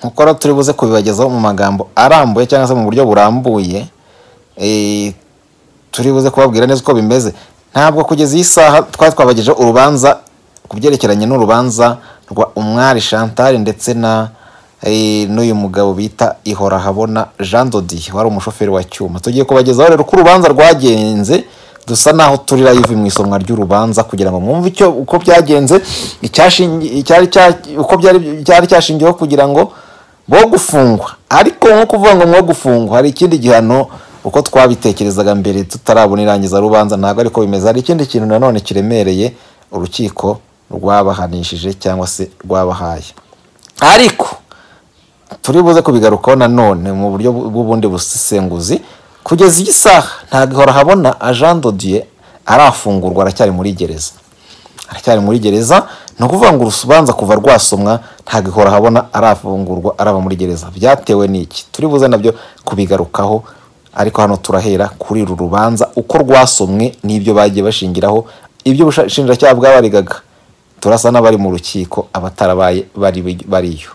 nk'uko rero turi buze kubibagezaho mu magambo arambuye cyangwa se mu buryo burambuye turi buze kubabwira neza uko bimeze ntabwo kugeza iyi saha twari twabagejeho urubanza ku byerekeranye n'urubanza rwa umwari Chantal ndetse na n'uyu mugabo bita ihorahabona jean dodi wari umushoferi wa cyuma tugiye kubagezaho rero uko urubanza rwagenze dusa naho turi live mu isomwa ry'urubanza kugira ngo mwumve icyo uko byagenze icyari uko byari cyashingiyeho kugira ngo bo gufungwa ariko nko kuvuga ngo mwo gufungwa hari ikindi gihano uko twabitekerezaga mbere tutarabona irangiza rubanza ntabwo ariko bimeze hari ikindi kintu nanone kiremereye urukiko rwabahanishije cyangwa se rwabahaye ariko turi buze kubigarukaho nanone mu buryo bw'ubundi busesenguzi kugeza iyi saha ntabwo ihora habona jean dodiye arafungurwa aracyari muri gereza aracyari muri gereza ni ukuvuga ngo urubanza kuva rwasomwa ntabwo ihora habona arafungurwa araba muri gereza byatewe n'iki turi buze nabyo kubigarukaho ariko hano turahera kuri uru rubanza uko rwasomwe n'ibyo bagiye bashingiraho ibyo ubushinjacyaha bwabarigaga turasa n'abari mu rukiko abatarabaye bariyo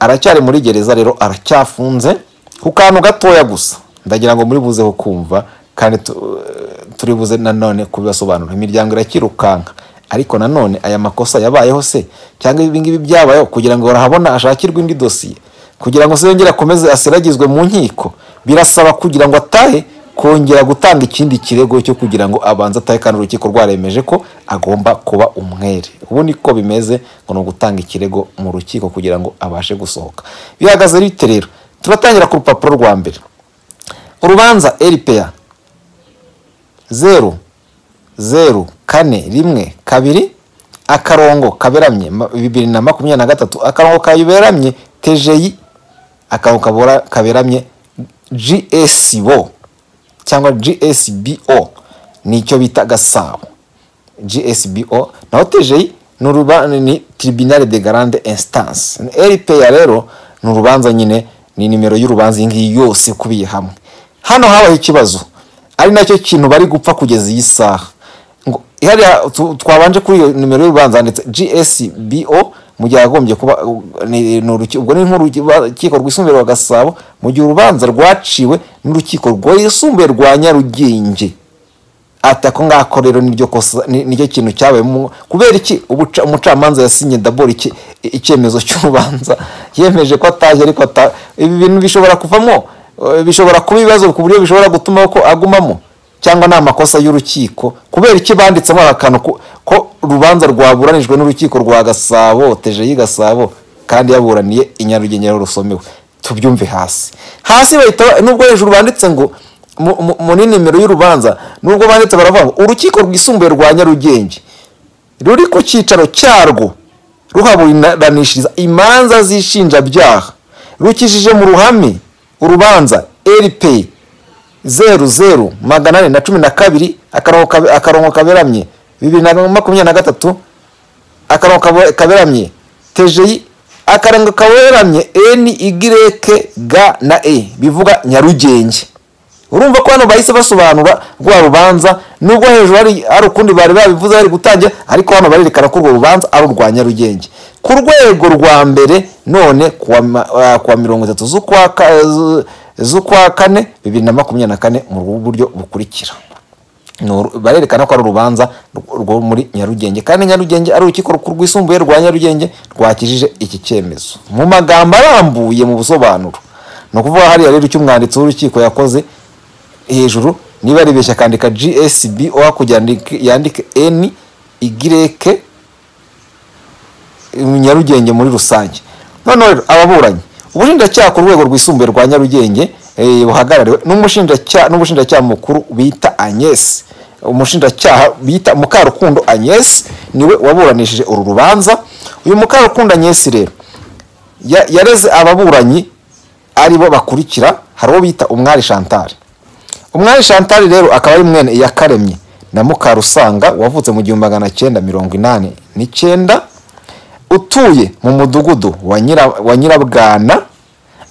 aracyari muri gereza rero aracyafunze ku kantu gatoya gusa ndagira ngo muri buze kumva kandi turi buze nanone kubibasobanura imiryango irakirukanka ariko nanone aya makosa yabayeho se cyangwa ibi ngibi byabayeho kugira ngo barahabona ashakirwe indi dosiye kugira ngo se yongere akomeze aseragizwe mu nkiko birasaba kugira ngo atahe kongera gutanga ikindi kirego cyo kugira ngo abanze atahe kandi urukiko rwaremeje ko agomba kuba umwere ubu niko bimeze ngo ni ugutanga ikirego mu rukiko kugira ngo abashe gusohoka bihagaze bite rero turatangira ku rupapuro rwa mbere urubanza eripeya zeru zeru kane rimwe kabiri akarongo kaberamye bibiri na makumyabiri na gatatu akarongo kaberamye tejeyi akarongo kaberamye gsbo cyangwa gsbo ni icyo bita gasabo gsbo naho tejeyi ni tribunal de grande instance eripeya rero ni urubanza nyine ni nimero y'urubanza iyi ngiyi yose ikubiye hamwe hano habaye ikibazo ari nacyo kintu bari gupfa kugeza iyi saha ngo hariya twabanje kuri iyo nimero y'urubanza handitse gsbo mu gihe agombye kuba ubwo ni nk'urukiko rwisumbuye rwa gasabo mu gihe urubanza rwaciwe n'urukiko rwisumbuye rwa nyarugenge ati ako ngako rero niryo kintu cyabayemo kubera iki umucamanza yasinye daboro icyemezo cy'urubanza yemeje ko ataje ariko ibi bintu bishobora kuvamo bishobora kuba ibibazo ku buryo bishobora gutuma ko agumamo cyangwa ni amakosa y'urukiko kubera iki banditsemo akantu ko urubanza rwaburanijwe n'urukiko rwa gasabo tejeyi gasabo kandi yaburaniye inyarugenge rusomewe tubyumve hasi hasi bahita nubwo hejuru banditse ngo mu nimero y'urubanza nubwo banditse baravuga ngo urukiko rwisumbuye rwa nyarugenge ruri ku cyicaro cyarwo ruhaburanishiriza imanza z'ishinjabyaha rukishije mu ruhame urubanza eripeyi zeru zeru magana ane na cumi na kabiri akarongo kaberamye bibiri na makumyabiri na gatatu akarongo kaberamye tejeyi akarongo kaberamye eni igireke ga na e bivuga nyarugenge urumva ko hano bahise basobanura rwa rubanza nubwo hejuru hari ukundi bari babivuze bari gutangira ariko hano barerekana ko urwo rubanza ari urwa nyarugenge ku rwego rwa mbere none kuwa mirongo itatu z'ukwa kane bibiri na makumyabiri na kane mu buryo bukurikira barerekana ko ari urubanza rwo muri nyarugenge kandi nyarugenge ari urukiko rwisumbuye rwa nyarugenge rwakijije iki cyemezo mu magambo arambuye mu busobanuro ni ukuvuga hariya rero icyo umwanditsi w'urukiko yakoze hejuru niba aribeshya akandika gsb hakurya yandike eni igireke nyarugenge muri rusange noneho ababuranyi ubushinjacyaha ku rwego rwisumbuye rwa nyarugenge buhagarariwe n'umushinjacyaha mukuru bita agnese umushinjacyaha bita mukarukundo agnese niwe waburanishije uru rubanza uyu mukarukundo agnese rero yareze ababuranyi aribo bakurikira hari uwo bita umwari chantal umwari chantal rero akaba ari mwene iyakaremye na mukarusanga wavutse mu gihumbi magana cyenda mirongo inani n'icyenda utuye mu mudugudu wa nyirabwana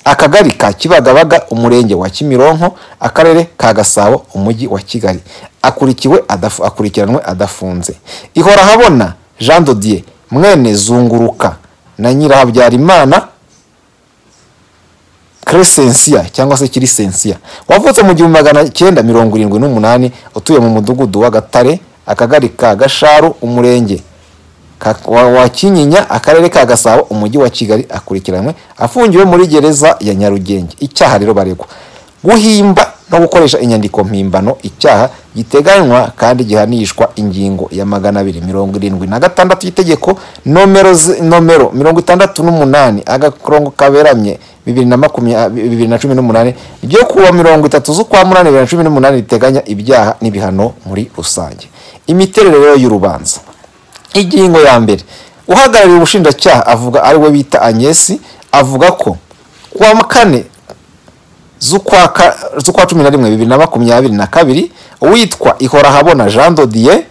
akagari ka kibagabaga umurenge wa kimironko akarere ka gasabo umujyi wa kigali akurikiwe akurikiranwe adafunze ihora habona jean dodier mwene zunguruka na nyirahabyarimana Crescencia cyangwa se Kirisensia wavutse mu gihumbi magana cyenda mirongo irindwi n'umunani utuye mu mudugudu wa Gatare akagari ka Gasharu umurenge ka- wa wa Kinyinya akarere ka Gasabo umujyi wa Kigali akurikiranwe afungiwe muri gereza ya Nyarugenge icyaha rero baregwa guhimba no gukoresha inyandiko mpimbano icyaha giteganywa kandi gihanishwa ingingo ya magana abiri mirongo irindwi na gatandatu y'itegeko nomero ze- nomero mirongo itandatu n'umunani agakorongo kaberamye bibiri na makumyabiri bibiri na cumi n'umunani ryo kuwa mirongo itatu z'ukwa munani bibiri na cumi n'umunani riteganya ibyaha n'ibihano muri rusange imiterere rero y'urubanza ingingo ya mbere uhagarariye ubushinjacyaha avuga ari we bita agnesi avuga ko kuwa kane z'ukwa ka- z'ukwa cumi na rimwe bibiri na makumyabiri na kabiri uwitwa ihorahabona jean dodier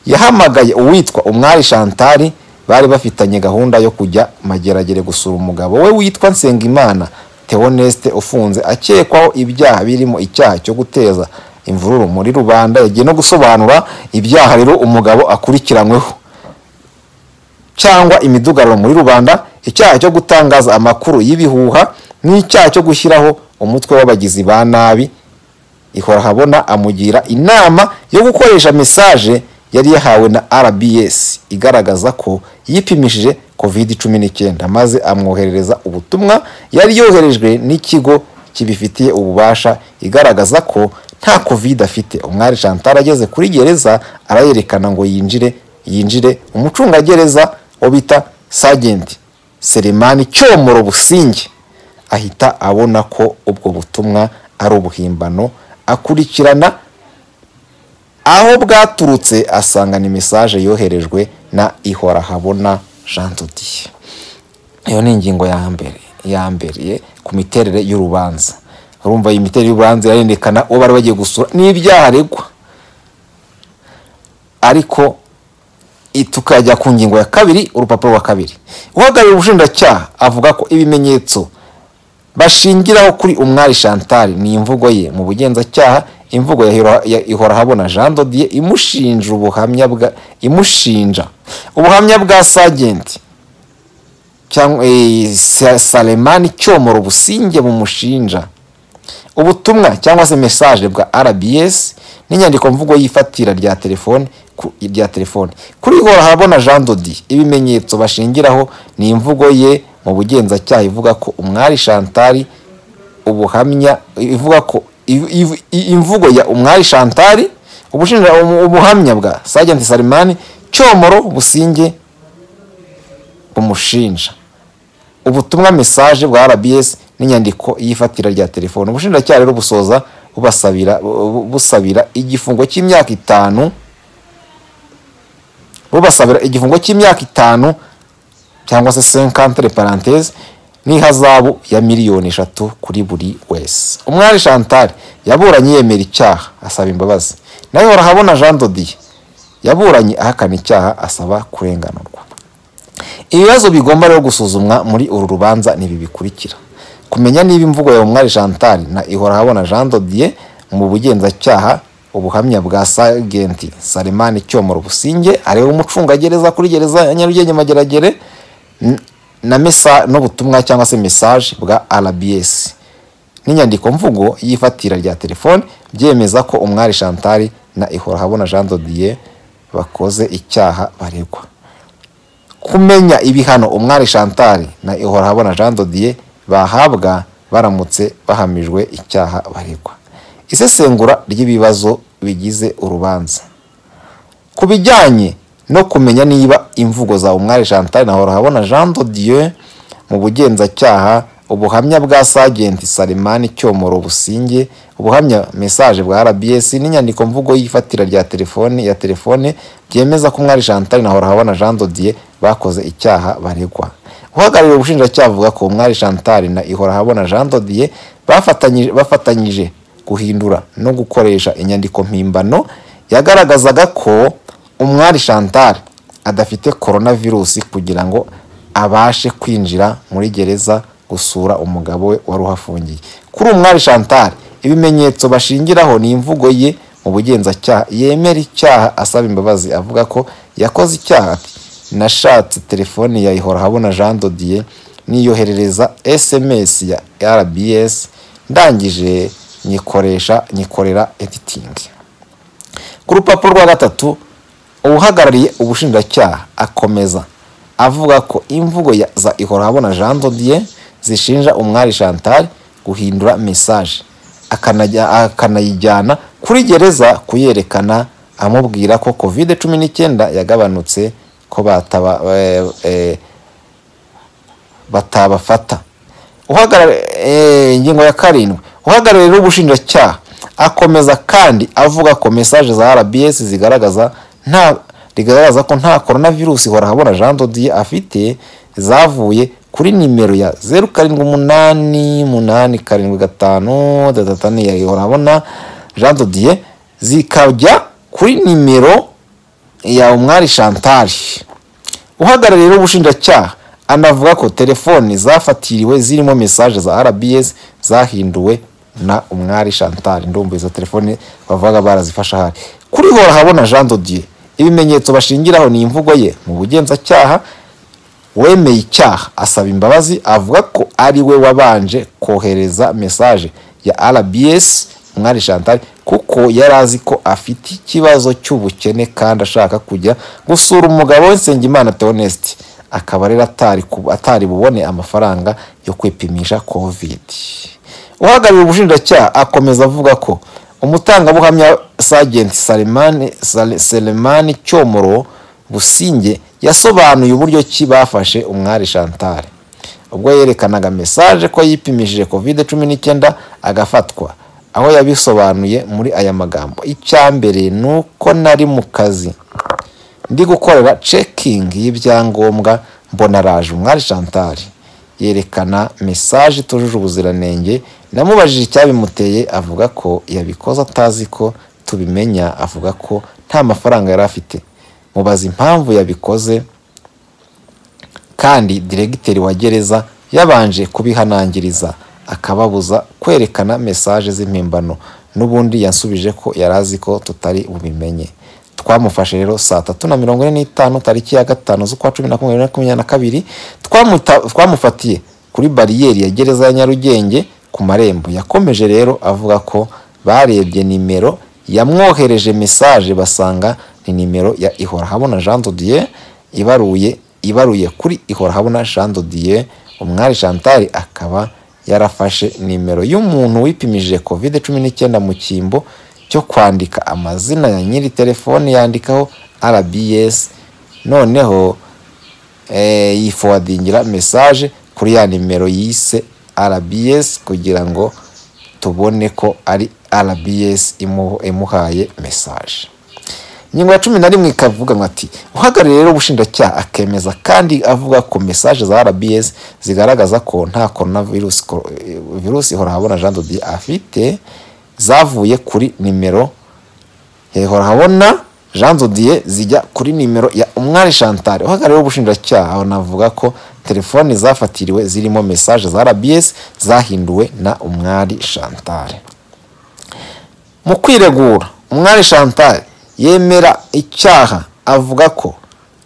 yahamagaye uwitwa umwari chantal bari bafitanye gahunda yo kujya mageragere gusura umugabo we witwa nsengimana theoneste ufunze akekwaho ibyaha birimo icyaha cyo guteza imvururu muri rubanda yagiye no gusobanura ibyaha rero umugabo akurikiranyweho cyangwa imidugararo muri rubanda icyaha cyo gutangaza amakuru y'ibihuha n'icyaha cyo gushyiraho umutwe w'abagizi ba nabi ihora habona amugira inama yo gukoresha mesaje yari yahawe na rbs igaragaza ko yipimishije covid 19 maze amwoherereza ubutumwa yari yoherejwe n'ikigo kibifitiye ububasha igaragaza ko nta covid afite umwari chantal ageze kuri gereza arayerekana ngo yinjire yinjire umucungagereza wo bita sagenti selemani cyomoro businge ahita abona ko ubwo butumwa ari ubuhimbano akurikirana aho bwaturutse asanga ni mesaje yoherejwe na ihora habona jean dodiye iyo ni ingingo ya mbere ya mbere ku miterere y'urubanza urumva iyi miterere y'urubanza irarerekana uwo bari bagiye gusura n'ibyaha aregwa ariko i- tukajya ku ngingo ya kabiri urupapuro rwa kabiri uhagarariye ubushinjacyaha avuga ko ibimenyetso bashingiraho kuri umwari chantal ni imvugo ye mu bugenzacyaha imvugo ya Hiro- ya ihorahabona jean dodier imushinja ubuhamya bwa imushinja ubuhamya bwa sagenti cyangwa eh, Sa- salemani cyomoro businge bumushinja ubutumwa cyangwa se mesaje bwa rbs n'inyandiko mvugo y'ifatira rya telefone ku- rya telefone kuri ihora habona jean dodi ibimenyetso bashingiraho ni imvugo ye mu bugenzacyaha ivuga ko umwari shantari ubuhamya ivuga ko iv- iv- imvugo ya umwari shantari ubushinja umu- ubuhamya bwa sajenti salimani cyomoro businge bumushinja ubutumwa mesaje bwa rbs n'inyandiko y'ifatira rya telefone ubushinjacyaha rero busoza bubasabira bu- busabira igifungo cy'imyaka itanu bubasabira igifungo cy'imyaka itanu cyangwa se senkantere parantese n'ihazabu ya miliyoni eshatu kuri buri wese umwari chantal yaburanye yemera icyaha asaba imbabazi nawe horahabona jean dodiye yaburanye ahakana icyaha asaba kurenganurwa ibibazo bigomba rero gusuzumwa muri uru rubanza ni ibi bikurikira kumenya niba imvugo ya umwari chantal na ihorahabona jean dodier mu bugenzacyaha ubuhamya bwa sagenti salimani cyomoro businge areba umucungagereza kuri gereza ya nyarugenge mageragere n- na mesa n'ubutumwa cyangwa se mesaje bwa rbs n'inyandiko mvugo y'ifatira rya telefone byemeza ko umwari chantal na ihorahabona jean dodier bakoze icyaha baregwa kumenya ibihano umwari chantal na ihorahabona jean dodier bahabwa baramutse bahamijwe icyaha baregwa isesengura ry'ibibazo bigize urubanza ku bijyanye no kumenya niba imvugo za umwari chantal na horahabona jean dodier mu bugenzacyaha ubuhamya bwa sagenti salimani cyomoro businge ubuhamya mesaje bwa rbs n'inyandiko mvugo y'ifatira rya telefone ya telefone byemeza ko umwari chantal na horahabona jean dodier bakoze icyaha baregwa uhagarariye ubushinjacyaha avuga ko umwari chantal na ihorahabona jean dodier bafatanyije, bafatanyije guhindura no gukoresha inyandiko mpimbano yagaragazaga ko umwari chantal adafite coronavirus kugira ngo abashe kwinjira muri gereza gusura umugabo we wari uhafungiye kuri umwari chantal ibimenyetso bashingiraho ni imvugo ye mu bugenzacyaha yemera icyaha asaba imbabazi avuga ko yakoze icyaha ati nashatse telefoni ya ihora habona jean dodier niyoherereza SMS ya RBS ndangije nyikoresha nyikorera editing ku rupapuro rwa gatatu uwuhagarariye ubushinjacyaha akomeza avuga ko imvugo ya za Ihorahabona Jean Dodier zishinja umwari Chantal guhindura message akanajya- akanayijyana kuri gereza kuyerekana amubwira ko covid cumi n'icyenda yagabanutse ko bataba eh, eh, batabafata Uhagarare- eh, ingingo ya karindwi uhagarariye ubushinjacyaha akomeza kandi avuga ko message za RBS zigaragaza nta rigaragaza ko nta coronavirus ihora habona Jean Dodier afite zavuye kuri nimero ya zeru karindwi umunani umunani karindwi gatanu datatu ya ihora habona Jean Dodier zikajya kuri nimero ya umwari Chantal uhagarariye n'ubushinjacyaha anavuga ko telefoni zafatiriwe zirimo message za RBS zahinduwe na umwari Chantal ndumva izo telefone bavuga barazifasha hari kuri hora habona Jean Dodier ibimenyetso bashingiraho ni imvugo ye mu bugenzacyaha wemeye icyaha asaba imbabazi avuga ko ari we wabanje kohereza message ya RBS umwari Chantal kuko yari azi ko afite ikibazo cy'ubukene kandi ashaka kujya gusura umugabo we Nsengimana Theoneste akaba rero atari ku- atari bubone amafaranga yo kwipimisha covid uhagarariye ubushinjacyaha akomeza avuga ko umutangabuhamya Sergeant Salimani Sal- Selemani Cyomoro Businge yasobanuye uburyo ki bafashe umwari Chantal ubwo yerekanaga message ko yipimishije covid cumi n'icyenda agafatwa aho yabisobanuye muri aya magambo icya mbere ni uko nari mu kazi ndi gukorera cekingi y'ibyangombwa mbona raje umwari Chantal yerekana message itujuje ubuziranenge namubajije icyabimuteye avuga ko yabikoze atazi ko tubimenya avuga ko nta mafaranga yari afite mubaza impamvu yabikoze kandi diregiteri wa gereza yabanje kubihanangiriza akababuza kwerekana message z'impimbano n'ubundi yansubije ko yari azi ko tutari bubimenye twamufashe rero saa tatu na mirongo ine n'itanu tariki ya gatanu z'ukwa cumi na kumwe bibiri na makumyabiri na kabiri Twamuta- twamufatiye kuri bariyeri ya gereza ya nyarugenge ku marembo yakomeje rero avuga ko barebye nimero yamwohereje message basanga ni nimero ya ihora habona jean dodier ibaruye ibaruye kuri ihora habona jean dodier umwari chantal akaba yarafashe nimero y'umuntu wipimishije covid cumi n'icyenda mu cyimbo cyo kwandika amazina ya nyiri telefoni yandikaho rbs noneho eh, yifowadingira message kuri ya nimero yise RBS kugira ngo tubone ko ari RBS imu- imuhaye message ingingo ya cumi na rimwe ikavuga ngo ati uhagarariye rero ubushinjacyaha akemeza kandi avuga ko message za RBS zigaragaza ko nta coronavirus ko- eh, virusi ihora habona Jean Dodier afite zavuye kuri nimero hehora habona jean dodier zijya kuri nimero ya umwari chantal uhagarariye ubushinjacyaha anavuga ko telefoni zafatiriwe zirimo message za rbs zahinduwe na umwari chantal mu kwiregura umwari chantal yemera icyaha avuga ko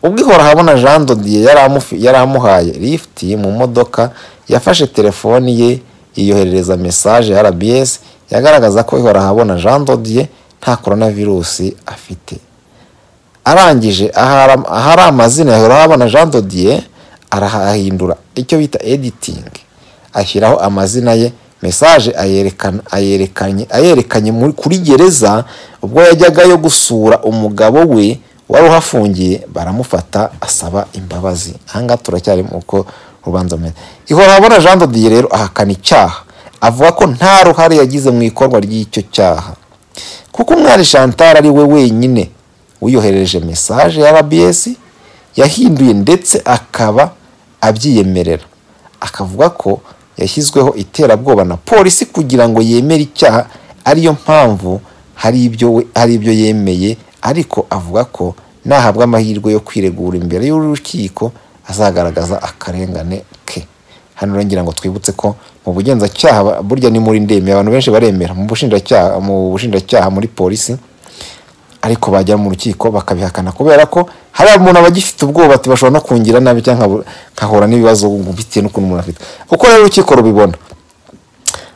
ubwo ihora habona jean dodier yari amufi- yari amuhaye lift mu modoka yafashe telefoni ye yiyoherereza message ya rbs yagaragaza ko ihora habona jean dodier nta coronavirusi afite arangije ahara- ahari amazina ya Habona Jean Dodier arahahindura icyo bita editing ashyiraho amazina ye message ayerekana ayerekanye ayerekanye muri kuri gereza ubwo yajyagayo gusura umugabo we wari uhafungiye baramufata asaba imbabazi ahangaha turacyari mu uko urubanza rumeze ihora habona Jean Dodier rero ahakana icyaha avuga ko nta ruhare yagize mu ikorwa ry'icyo cyaha kuko umwari chantal ari we wenyine wiyoherereje message ya rbs yahinduye ndetse akaba abyiyemerera akavuga ko yashyizweho iterabwoba na polisi kugira ngo yemere icyaha ariyo mpamvu hari ibyo we- hari ibyo yemeye ariko avuga ko nahabwa amahirwe yo kwiregura imbere y'urukiko azagaragaza akarengane ke hano rero ngira ngo twibutse ko mu bugenzacyaha ba- burya ni muri ndemye abantu benshi baremera mu bushinjacyaha mu bushinjacyaha muri polisi ariko bajya mu rukiko bakabihakana kubera ko hari umuntu aba agifite ubwoba ati bashobora no kungira nabi cyangwa nkabura- nkahura n'ibibazo bitewe n'ukuntu umuntu afite uko rero urukiko rubibona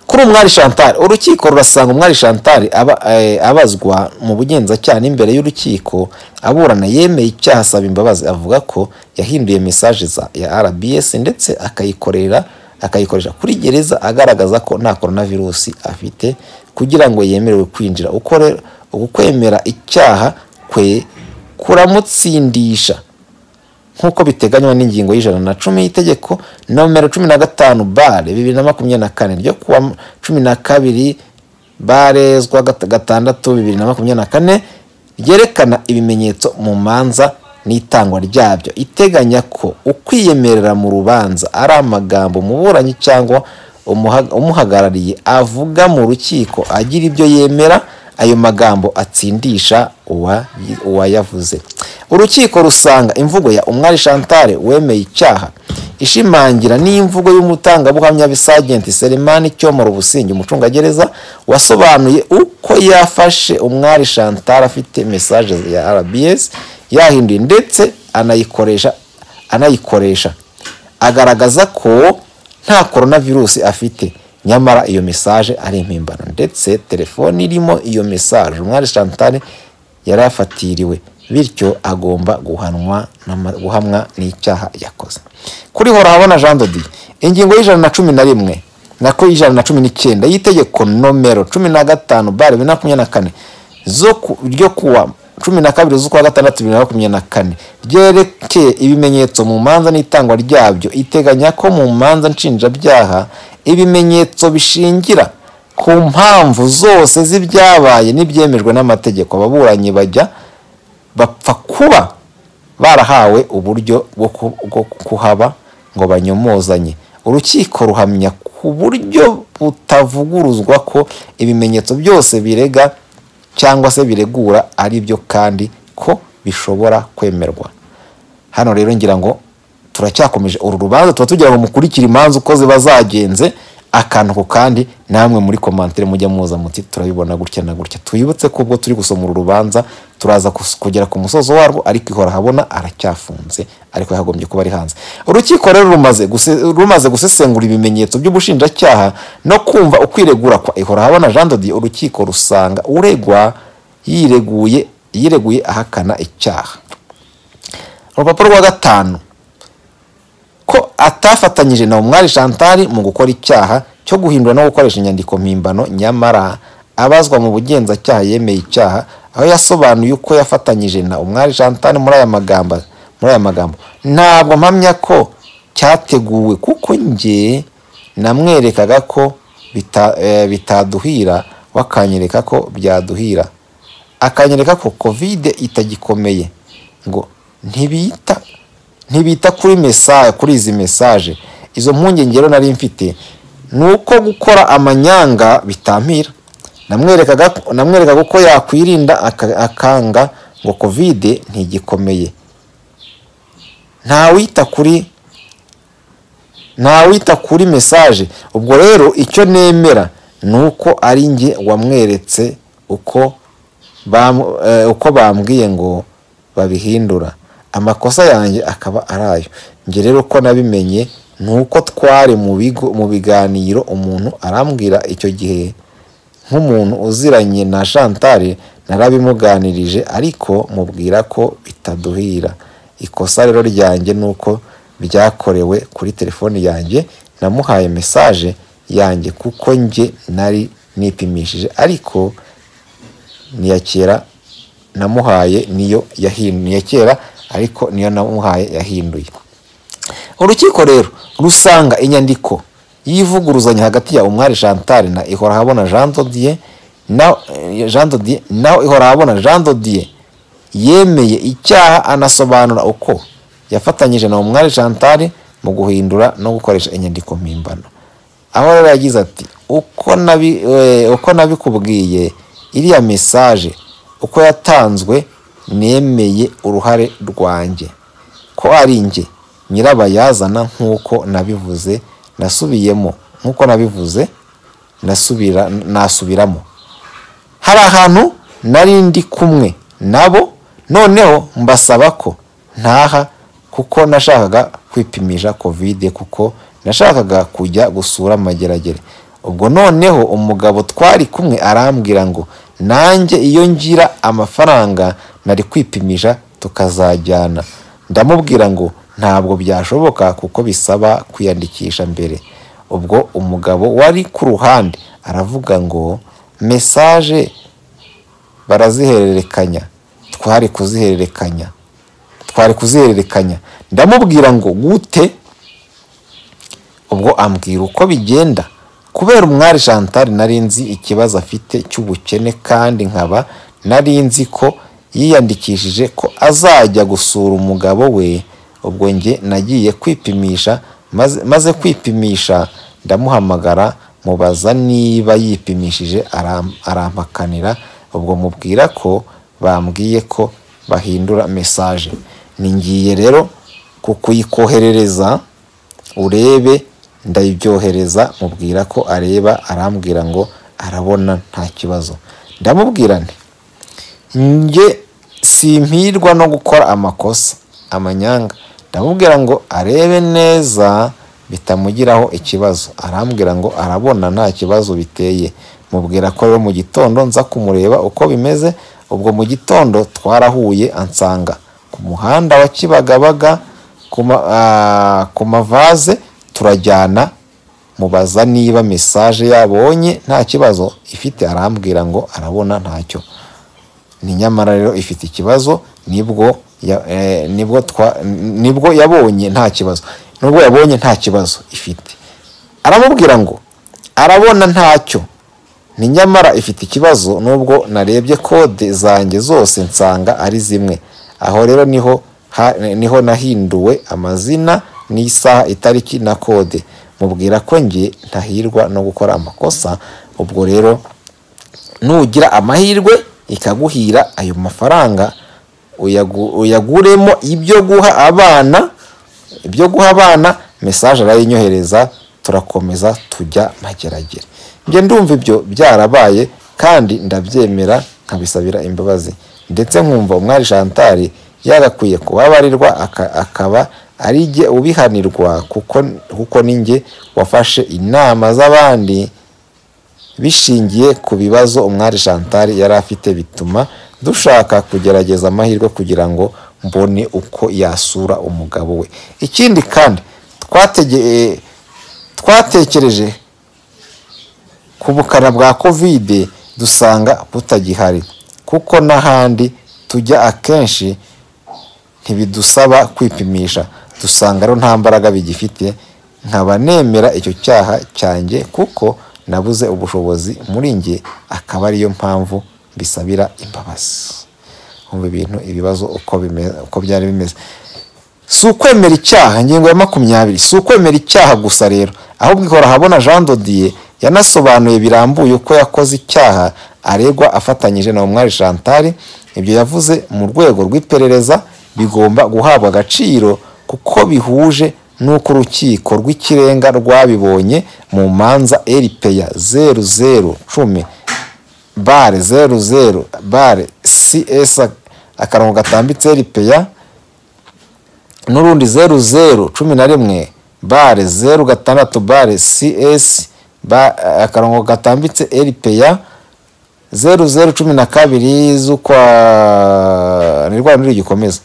kuri umwari chantal urukiko rurasanga umwari chantal aba- eh, abazwa mu bugenzacyaha n'imbere y'urukiko aburana yemeye icyaha asaba imbabazi avuga ko yahinduye mesaje za ya rbs ndetse akayikorera akayikoresha kuri gereza agaragaza ko nta coronavirus afite kugira ngo yemerewe kwinjira uko rero uku kwemera icyaha kwe kuramutsindisha nk'uko biteganywa n'ingingo y'ijana na cumi y'itegeko nomero cumi na gatanu bare bibiri na makumyabiri na kane ryo kuwa cumi na kabiri bare zwa gata- gatandatu bibiri na makumyabiri na kane ryerekana ibimenyetso mu manza n'itangwa ryabyo iteganya ko ukwiyemerera mu rubanza ari amagambo umuburanyi cyangwa umuha- umuhagarariye avuga mu rukiko agira ibyo yemera ayo magambo atsindisha uwa- uwayavuze urukiko rusanga imvugo ya umwari chantal wemeye icyaha ishimangira n'imvugo y'umutangabuhamya bisagenti selemani cyomoro ubusingi umucungagereza wasobanuye uko yafashe umwari chantal afite mesaje ya rbs yahinduye ndetse anayikoresha anayikoresha agaragaza ko nta coronavirus afite nyamara iyo mesaje ari impimbano ndetse telefoni irimo iyo mesaje umwari chantal yari afatiriwe bityo agomba guhanwa n'ama- guhamwa n'icyaha yakoze kuri horahabona jean dodi ingingo y'ijana na cumi na rimwe nako y'ijana na cumi n'icyenda y'itegeko nomero cumi na gatanu bare bibiri na makumyabiri na kane zo ku- ryo kuwa cumi na kabiri z'ukwa gatandatu bibiri na makumyabiri na kane ryerekeye ibimenyetso mu manza n'itangwa ryabyo iteganya ko mu manza nshinjabyaha ibimenyetso bishingira ku mpamvu zose z'ibyabaye n'ibyemejwe n'amategeko ababuranyi bajya bapfa kuba barahawe uburyo bwo ku- bwo kuhaba ngo banyomozanye urukiko ruhamya ku buryo butavuguruzwa ko ibimenyetso byose birega cyangwa se biregura ari byo kandi ko bishobora kwemerwa hano rero ngira ngo turacyakomeje uru rubanza tuba tugira ngo mukurikire imanza uko ziba zagenze akantu ku kandi namwe muri komantere mujya muza muti turabibona gutya na gutya twibutse ko ubwo turi gusoma uru rubanza turaza kus- kugera ku musozo warwo ariko ihora habona aracyafunze ariko yagombye kuba ari hanze urukiko rero rumaze guse- rumaze gusesengura ibimenyetso by'ubushinjacyaha no kumva ukwiregura kwa ihora habona jean dodi urukiko rusanga uregwa yireguye yireguye ahakana icyaha urupapuro rwa gatanu ko atafatanyije na umwari chantal mu gukora icyaha cyo guhindura no gukoresha inyandiko mpimbano nyamara abazwa mu bugenzacyaha yemeye icyaha aho yasobanuye uko yafatanyije na umwari chantal muri aya magambo muri aya magambo ntabwo mpamya ko cyateguwe kuko njye namwerekaga ko bita- eh, bitaduhira we akanyereka ko byaduhira akanyereka ko kovide itagikomeye ngo ntibita ntibita kuri mesaje kuri izi mesaje izo mpungenge rero nari mfite ni uko gukora amanyanga bitampira namwerekaga namwerekaga uko yakwirinda aka- akanga ngo kovide ntigikomeye ntawita kuri ntawita kuri mesaje ubwo rero icyo nemera ni uko ari njye wamweretse uko bam- eh, uko bambwiye ngo babihindura amakosa yanjye akaba ari ayo njye rero ko nabimenye ni uko twari mu bigo mu biganiro umuntu arambwira icyo gihe nk'umuntu uziranye na chantal narabimuganirije ariko mubwira ko bitaduhira ikosa rero ryanjye ni uko byakorewe kuri telefoni yanjye namuhaye mesaje yanjye kuko njye nari nipimishije ariko niya kera namuhaye niyo yahinduye iya kera ariko niyo namuhaye yahinduye urukiko rero rusanga inyandiko y'ivuguruzanya hagati ya umwari chantal na ihora habona jean dodier na eh, jean dodier naho ihora habona jean dodier yemeye icyaha anasobanura uko yafatanyije na umwari chantal mu guhindura no gukoresha inyandiko mpimbano aho rero yagize ati uko nabi eh, uko nabikubwiye iriya mesaje uko yatanzwe nemeye uruhare rwanjye ko ari njye nyirabayazana nk'uko nabivuze nasubiyemo nk'uko nabivuze nasubira nasubiramo hari ahantu nari ndi kumwe nabo noneho mbasaba ko ntaha kuko nashakaga kwipimisha kovide kuko nashakaga kujya gusura amageragere ubwo noneho umugabo twari kumwe arambwira ngo nanjye iyo ngira amafaranga nari kwipimisha tukazajyana ndamubwira ngo ntabwo byashoboka kuko bisaba kwiyandikisha mbere ubwo umugabo wari ku ruhande aravuga ngo mesaje barazihererekanya twari kuzihererekanya twari kuzihererekanya ndamubwira ngo gute ubwo ambwira uko bigenda kubera umwari chantal nari nzi ikibazo afite cy'ubukene kandi nkaba nari nzi ko yiyandikishije ko azajya gusura umugabo we ubwo njye nagiye kwipimisha maze- maze kwipimisha ndamuhamagara mubaza niba yipimishije aram- arampakanira ubwo mubwira ko bambwiye ko bahindura mesaje ni ngiye rero kukuyikoherereza urebe ndayibyohereza mubwira ko areba arambwira ngo arabona nta kibazo ndamubwira nti njye simpirwa no gukora amakosa amanyanga ndamubwira ngo arebe neza bitamugiraho ikibazo arambwira ngo arabona nta kibazo biteye mubwira ko rero mu gitondo nza kumureba uko bimeze ubwo mu gitondo twarahuye ansanga ku muhanda wa Kibagabaga ku ma- ah, ku mavaze turajyana mubaza niba mesaje yabonye nta kibazo ifite arambwira ngo arabona ntacyo ni nyamara rero ifite ikibazo nibwo ya- eh, nibwo twa- nibwo yabonye nta kibazo nubwo yabonye nta kibazo ifite aramubwira ngo arabona ntacyo ni nyamara ifite ikibazo nubwo narebye kode zanjye zose nsanga ari zimwe aho rero niho ha- niho nahinduwe amazina n'isaha itariki na kode mubwira ko njye ntahirwa no gukora amakosa ubwo rero nugira amahirwe ikaguhira ayo mafaranga uyagu- uyaguremo ibyo guha abana ibyo guha abana mesaje arayinyohereza turakomeza tujya mageragere njye ndumva ibyo byarabaye kandi ndabyemera nkabisabira imbabazi ndetse nkumva umwari chantal yagakwiye kubabarirwa aka- akaba ari jye ubihanirwa kuko kuko ni njye wafashe inama z'abandi bishingiye ku bibazo umwari chantal yari afite bituma dushaka kugerageza amahirwe kugira ngo mbone uko yasura umugabo we ikindi kandi twatege- twatekereje ku bukana bwa kovide dusanga butagihari kuko n'ahandi tujya akenshi ntibidusaba kwipimisha dusanga rero nta mbaraga bigifite nkaba nemera icyo cyaha cyanjye kuko nabuze ubushobozi muri njye akaba ariyo mpamvu mbisabira imbabazi umva ibintu ibibazo uko, bime- uko byari bimeze si ukwemera icyaha ingingo ya makumyabiri si ukwemera icyaha gusa rero ahubwo ihora habona jean dodiye yanasobanuye birambuye uko yakoze icyaha aregwa afatanyije na umwari chantal ibyo yavuze mu rwego rw'iperereza bigomba guhabwa agaciro kuko bihuje n'uko urukiko rw'ikirenga rwabibonye mu manza eripeya zeru zeru cumi bare zeru zeru bare cs akarongo gatambitse eripeya n'urundi zeru zeru cumi na rimwe bare zeru gatandatu bare cs ba- akarongo gatambitse eripeya zeru zeru cumi na kabiri z'ukwa ni rwa niryo gikomeza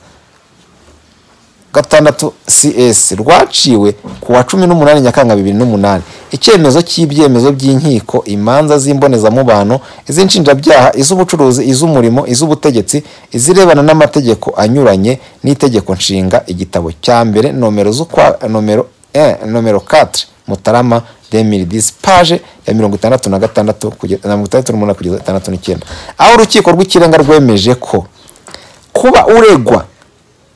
gatandatu cs rwaciwe ku wa cumi n'umunani nyakanga bibiri n'umunani icyemezo cy'ibyemezo by'inkiko imanza z'imbonezamubano iz'inshinjabyaha iz'ubucuruzi iz'umurimo iz'ubutegetsi izirebana n'amategeko anyuranye n'itegeko nshinga igitabo cya mbere nomero z'ukwa nomero eh, nomero 4 mutarama 2010 paje ya mirongo itandatu na gatandatu kugeza na mirongo itandatu n'umunani kugeza itandatu n'icyenda aho urukiko rw'ikirenga rwemeje ko kuba uregwa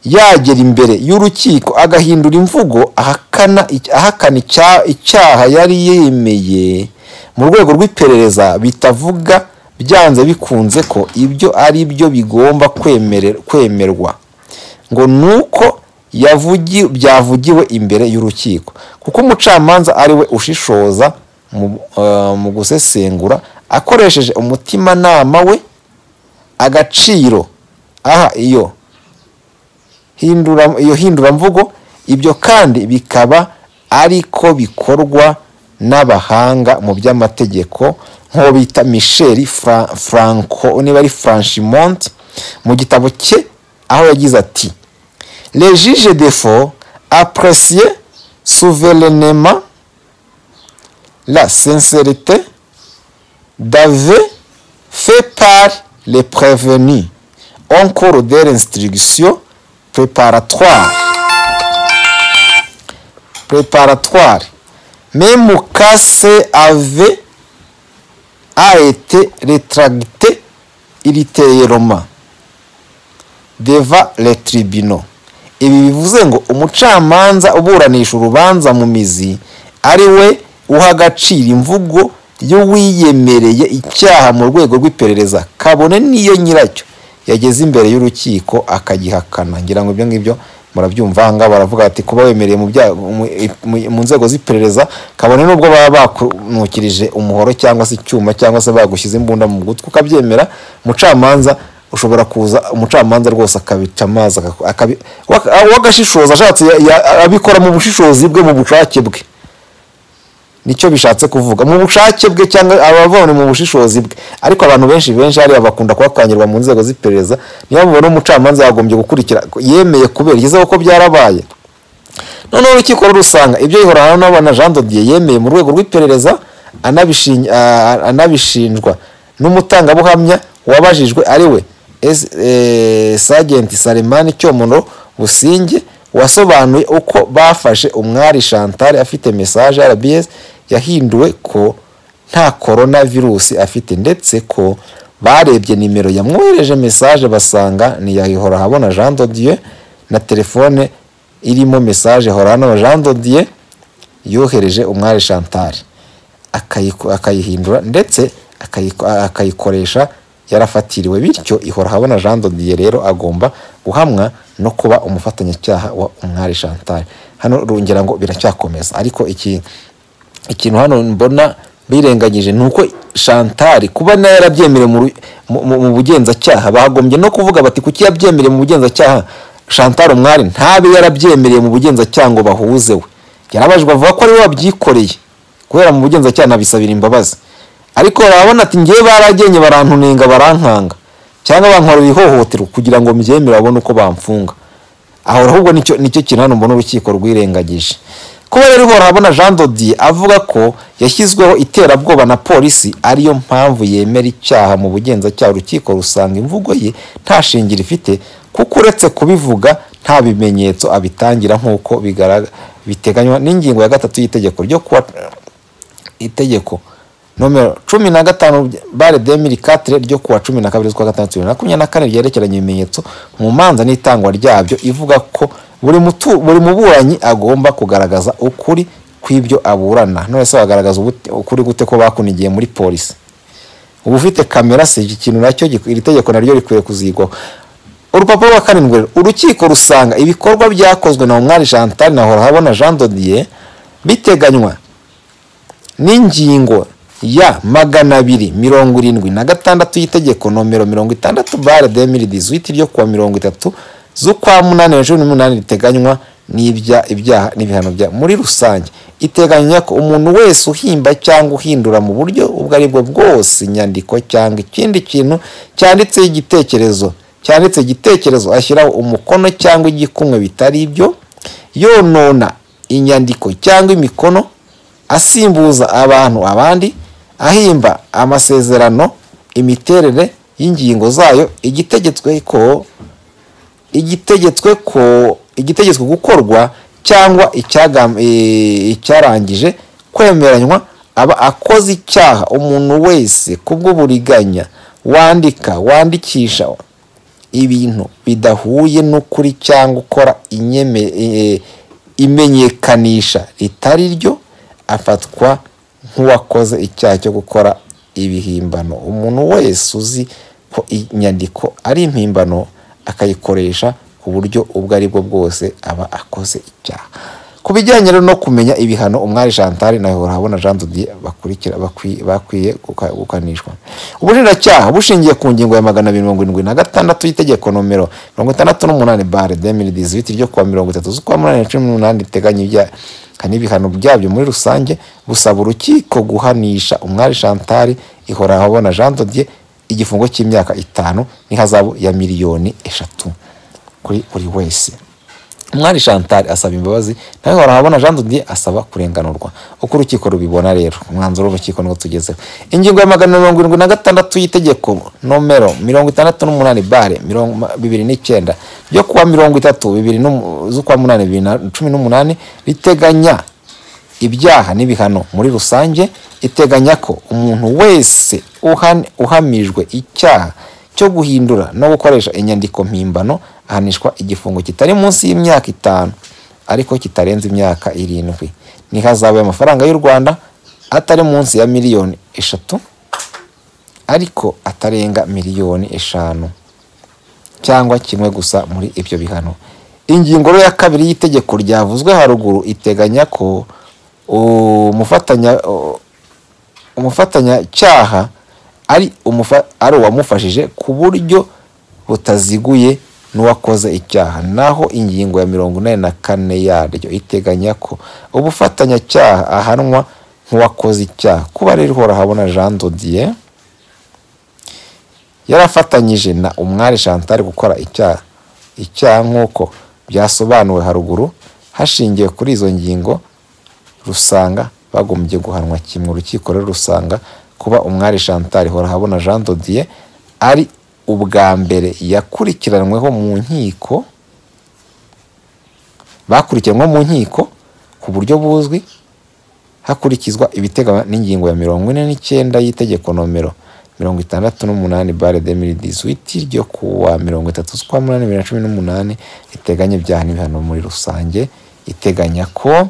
yagera imbere y'urukiko agahindura imvugo ahakana ahakana icya- icyaha yari yemeye mu rwego rw'iperereza bitavuga byanze bikunze ko ibyo ari byo bigomba kwemere- kwemerwa ngo nuko yavugi byavugiwe imbere y'urukiko kuko umucamanza ari we ushishoza mu, eh, mu gusesengura akoresheje umutimanama we agaciro aha iyo hindura iyo hinduramvugo ibyo kandi bikaba ariko bikorwa n'abahanga mu by'amategeko nk'uwo bita michel Fra- franco niba ari franchimont mu gitabo cye aho yagize ati les juges defo apprécier souverainement la sincérité d'avait fait par les prévenus en cours de l'instruction préparatoire. Préparatoire. Même cas C avait a été rétracté ultérieurement devant les tribunaux. Ibi bivuze ngo umucamanza uburanisha urubanza mu mizi ari we uha agaciro imvugo y'uwiyemereye icyaha mu rwego rw'iperereza kabone n'iyo nyiracyo yageze imbere y'urukiko akagihakana ngira ngo ibyo ngibyo murabyumva aha ngaha baravuga bati kuba wemereye mu bya- mu- mu- mu nzego z'iperereza kabone n'ubwo baba bakunukirije umuhoro cyangwa se icyuma cyangwa se bagushyize imbunda mu gutwi ukabyemera umucamanza ushobora kuza umucamanza rwose akabica amazi akaku- akabi- wak- uwagashishoza ashatse ya- ya- abikora mu bushishozi bwe mu bushake bwe nicyo bishatse kuvuga mu bushake bwe cyangwa abavone mu bushishozi bwe ariko abantu benshi benshi hariya bakunda kuhakangirwa mu nzego z'iperereza niyo mubona umucamanza yagombye gukurikira yemeye kubera igezeho ko byarabaye noneho urukiko rurusanga ibyo ihora n'abana jean dodier yemeye mu rwego rw'iperereza anabishin- a- anabishinjwa n'umutangabuhamya wabajijwe ari we S- eh, Sergeant saremani cyomono businge wasobanuye uko bafashe umwari chantal afite message rbs yahinduwe ko nta korona virusi afite ndetse ko barebye nimero yamwohereje message basanga ni iya ihora habona jean dodier na telefone irimo message horano jean dodier yohereje umwari chantal akayiku- akayihindura ndetse akayiku- akayikoresha yarafatiriwe bityo ihora habona jean dodier rero agomba guhamwa no kuba umufatanyacyaha wa umwari chantal hano rungira ngo biracyakomeza ariko iki ikintu hano mbona birengagije ni uko shantari kuba nayo yarabyemerewe mu ru- mu- mu- mu bugenzacyaha bagombye no kuvuga bati kuki yabyemereye mu bugenzacyaha shantari umwari ntabe yarabyemereye mu bugenzacyaha ngo bahuze we yarabajwe avuga ko ariwe wabyikoreye kubera mu bugenzacyaha nabisabira imbabazi ariko barabona ati ngewe baragenye barantunenga barankanga cyangwa bankorera ihohoterwa kugira ngo mbyemere babone uko bamfunga aho ahubwo nicyo nicyo kintu hano mbona urukiko rwirengagije kuba rero urabona jean dodier avuga ko yashyizweho iterabwoba na polisi ariyo mpamvu yemera icyaha mu bugenzacyaha urukiko rusanga imvugo ye nta shingiro ifite kuko uretse kubivuga nta bimenyetso abitangira nk'uko bigaragara biteganywa n'ingingo ya gatatu y'itegeko ryo kuwa itegeko nomero cumi na gatanu bare demiri katire ryo kuwa cumi na kabiri z'ukwa gatandatu bibiri na makumyabiri na kane ryerekeranye ibimenyetso mu manza n'itangwa ryabyo ivuga ko buri mutu- buri muburanyi agomba kugaragaza ukuri kw'ibyo aburana none se wagaragaza ubute- ukuri gute ko bakunigiye muri polisi uba ufite kamera se iki kintu nacyo gik- iri tegeko naryo rikwiye kuzigwaho urupapuro rwa karindwi rero, urukiko rusanga ibikorwa byakozwe na umwari chantal na horahabona jean dodier biteganywa n'ingingo ya magana abiri mirongo irindwi na gatandatu y'itegeko nomero mirongo itandatu bare demiri dizwiti ryo kuwa mirongo itatu z'ukwa munani na cumi n'umunani riteganywa n'ibya ibyaha n'ibihano bya muri rusange iteganya ko umuntu wese uhimba cyangwa uhindura mu buryo ubwo ari bwo bwose inyandiko cyangwa ikindi kintu cyanditseho igitekerezo cyanditse igitekerezo ashyiraho umukono cyangwa igikumwe bitari ibyo yonona inyandiko cyangwa imikono asimbuza abantu abandi ahimba amasezerano imiterere y'ingingo zayo igitegetswe ko igitegetswe ko igitegetswe gukorwa cyangwa icyagam- eh, icyarangije kwemeranywa aba akoze icyaha umuntu wese kubw'uburiganya wandika wandikisha ibintu bidahuye n'ukuri cyangwa ukora inyeme, eh, imenyekanisha ritari ryo afatwa nk'uwakoze icyaha cyo gukora ibihimbano umuntu wese uzi ko inyandiko ari impimbano akayikoresha ku buryo ubwo ari bwo bwose aba akoze icyaha ku bijyanye rero no kumenya ibihano umwari chantal na habona jean dodier bakurikira bakwi- bakwiye guka- gukanishwa ubushinjacyaha bushingiye ku ngingo ya magana abiri mirongo irindwi na gatandatu y'itegeko nomero mirongo itandatu n'umunani bare demiri dizibiti ryo kuwa mirongo itatu z'ukwa munani cumi n'umunani riteganya ibyaha n'ibihano byabyo muri rusange busaba urukiko guhanisha umwari chantal ihorahabona jean dodier igifungo cy'imyaka itanu n'ihazabu ya miliyoni eshatu kuri buri wese umwari chantal asaba imbabazi nawe horahabona jean dodier asaba kurenganurwa uko urukiko rubibona rero umwanzuro w'urukiko niwo tugezeho ingingo ya magana mirongo irindwi na gatandatu y'itegeko nomero mirongo itandatu n'umunani bare mirongo- ma- bibiri n'icyenda ryo kuwa mirongo itatu bibiri n'umu- z'ukwa munani bibiri na cumi n'umunani riteganya ibyaha n'ibihano muri rusange iteganya ko umuntu wese uhan- uhamijwe icyaha cyo guhindura no gukoresha inyandiko mpimbano ahanishwa igifungo kitari munsi y'imyaka itanu ariko kitarenze imyaka irindwi n'ihazabu y'amafaranga y'u rwanda atari munsi ya miliyoni eshatu ariko atarenga miliyoni eshanu cyangwa kimwe gusa muri ibyo bihano ingingo rero ya kabiri y'itegeko ryavuzwe haruguru iteganya ko umufatanya u- umufatanyacyaha ari umufa- ari uwamufashije ku buryo butaziguye n'uwakoze icyaha naho ingingo ya mirongo inani na kane yaryo iteganya ko ubufatanyacyaha ahanwa nk'uwakoze icyaha kuba rero uhora habona jean dodier yarafatanyije na umwari chantal gukora icyaha icyaha nk'uko byasobanuwe haruguru hashingiwe kuri izo ngingo rusanga bagombye guhanwa kimwe urukiko rero rusanga kuba umwari chantal horahabona jean dodier ari ubwa mbere yakurikiranweho mu nkiko bakurikiranwe mu nkiko ku buryo buzwi hakurikizwa ibiteganywa n'ingingo ya mirongo ine n'icyenda y'itegeko nomero mirongo itandatu n'umunani bare demiri dizwiti ryo kuwa mirongo itatu z'ukwa munani bibiri na cumi n'umunani riteganya ibyaha n'ibihano muri rusange iteganya ko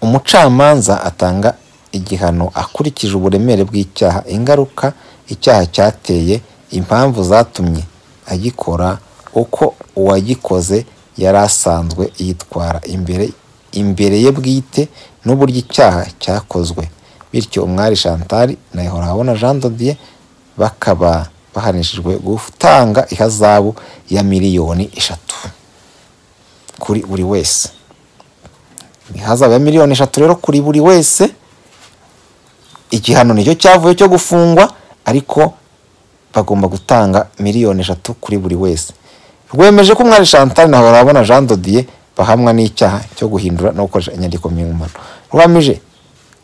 umucamanza atanga igihano akurikije uburemere bw'icyaha ingaruka icyaha cyateye impamvu zatumye agikora uko uwagikoze yari asanzwe yitwara imbere imbere ye bwite n'uburyo icyaha cyakozwe bityo umwari chantal na habona jean dodier bakaba bahanishijwe gutanga ihazabu ya miliyoni eshatu kuri buri wese ihazabu ya miliyoni eshatu rero kuri buri wese igihano nicyo cyavuye cyo gufungwa ariko bagomba gutanga miliyoni eshatu kuri buri wese rwemeje ko umwari chantal na horabona jean dodier bahamwa n'icyaha cyo guhindura no gukoresha inyandiko mpimbano rwamije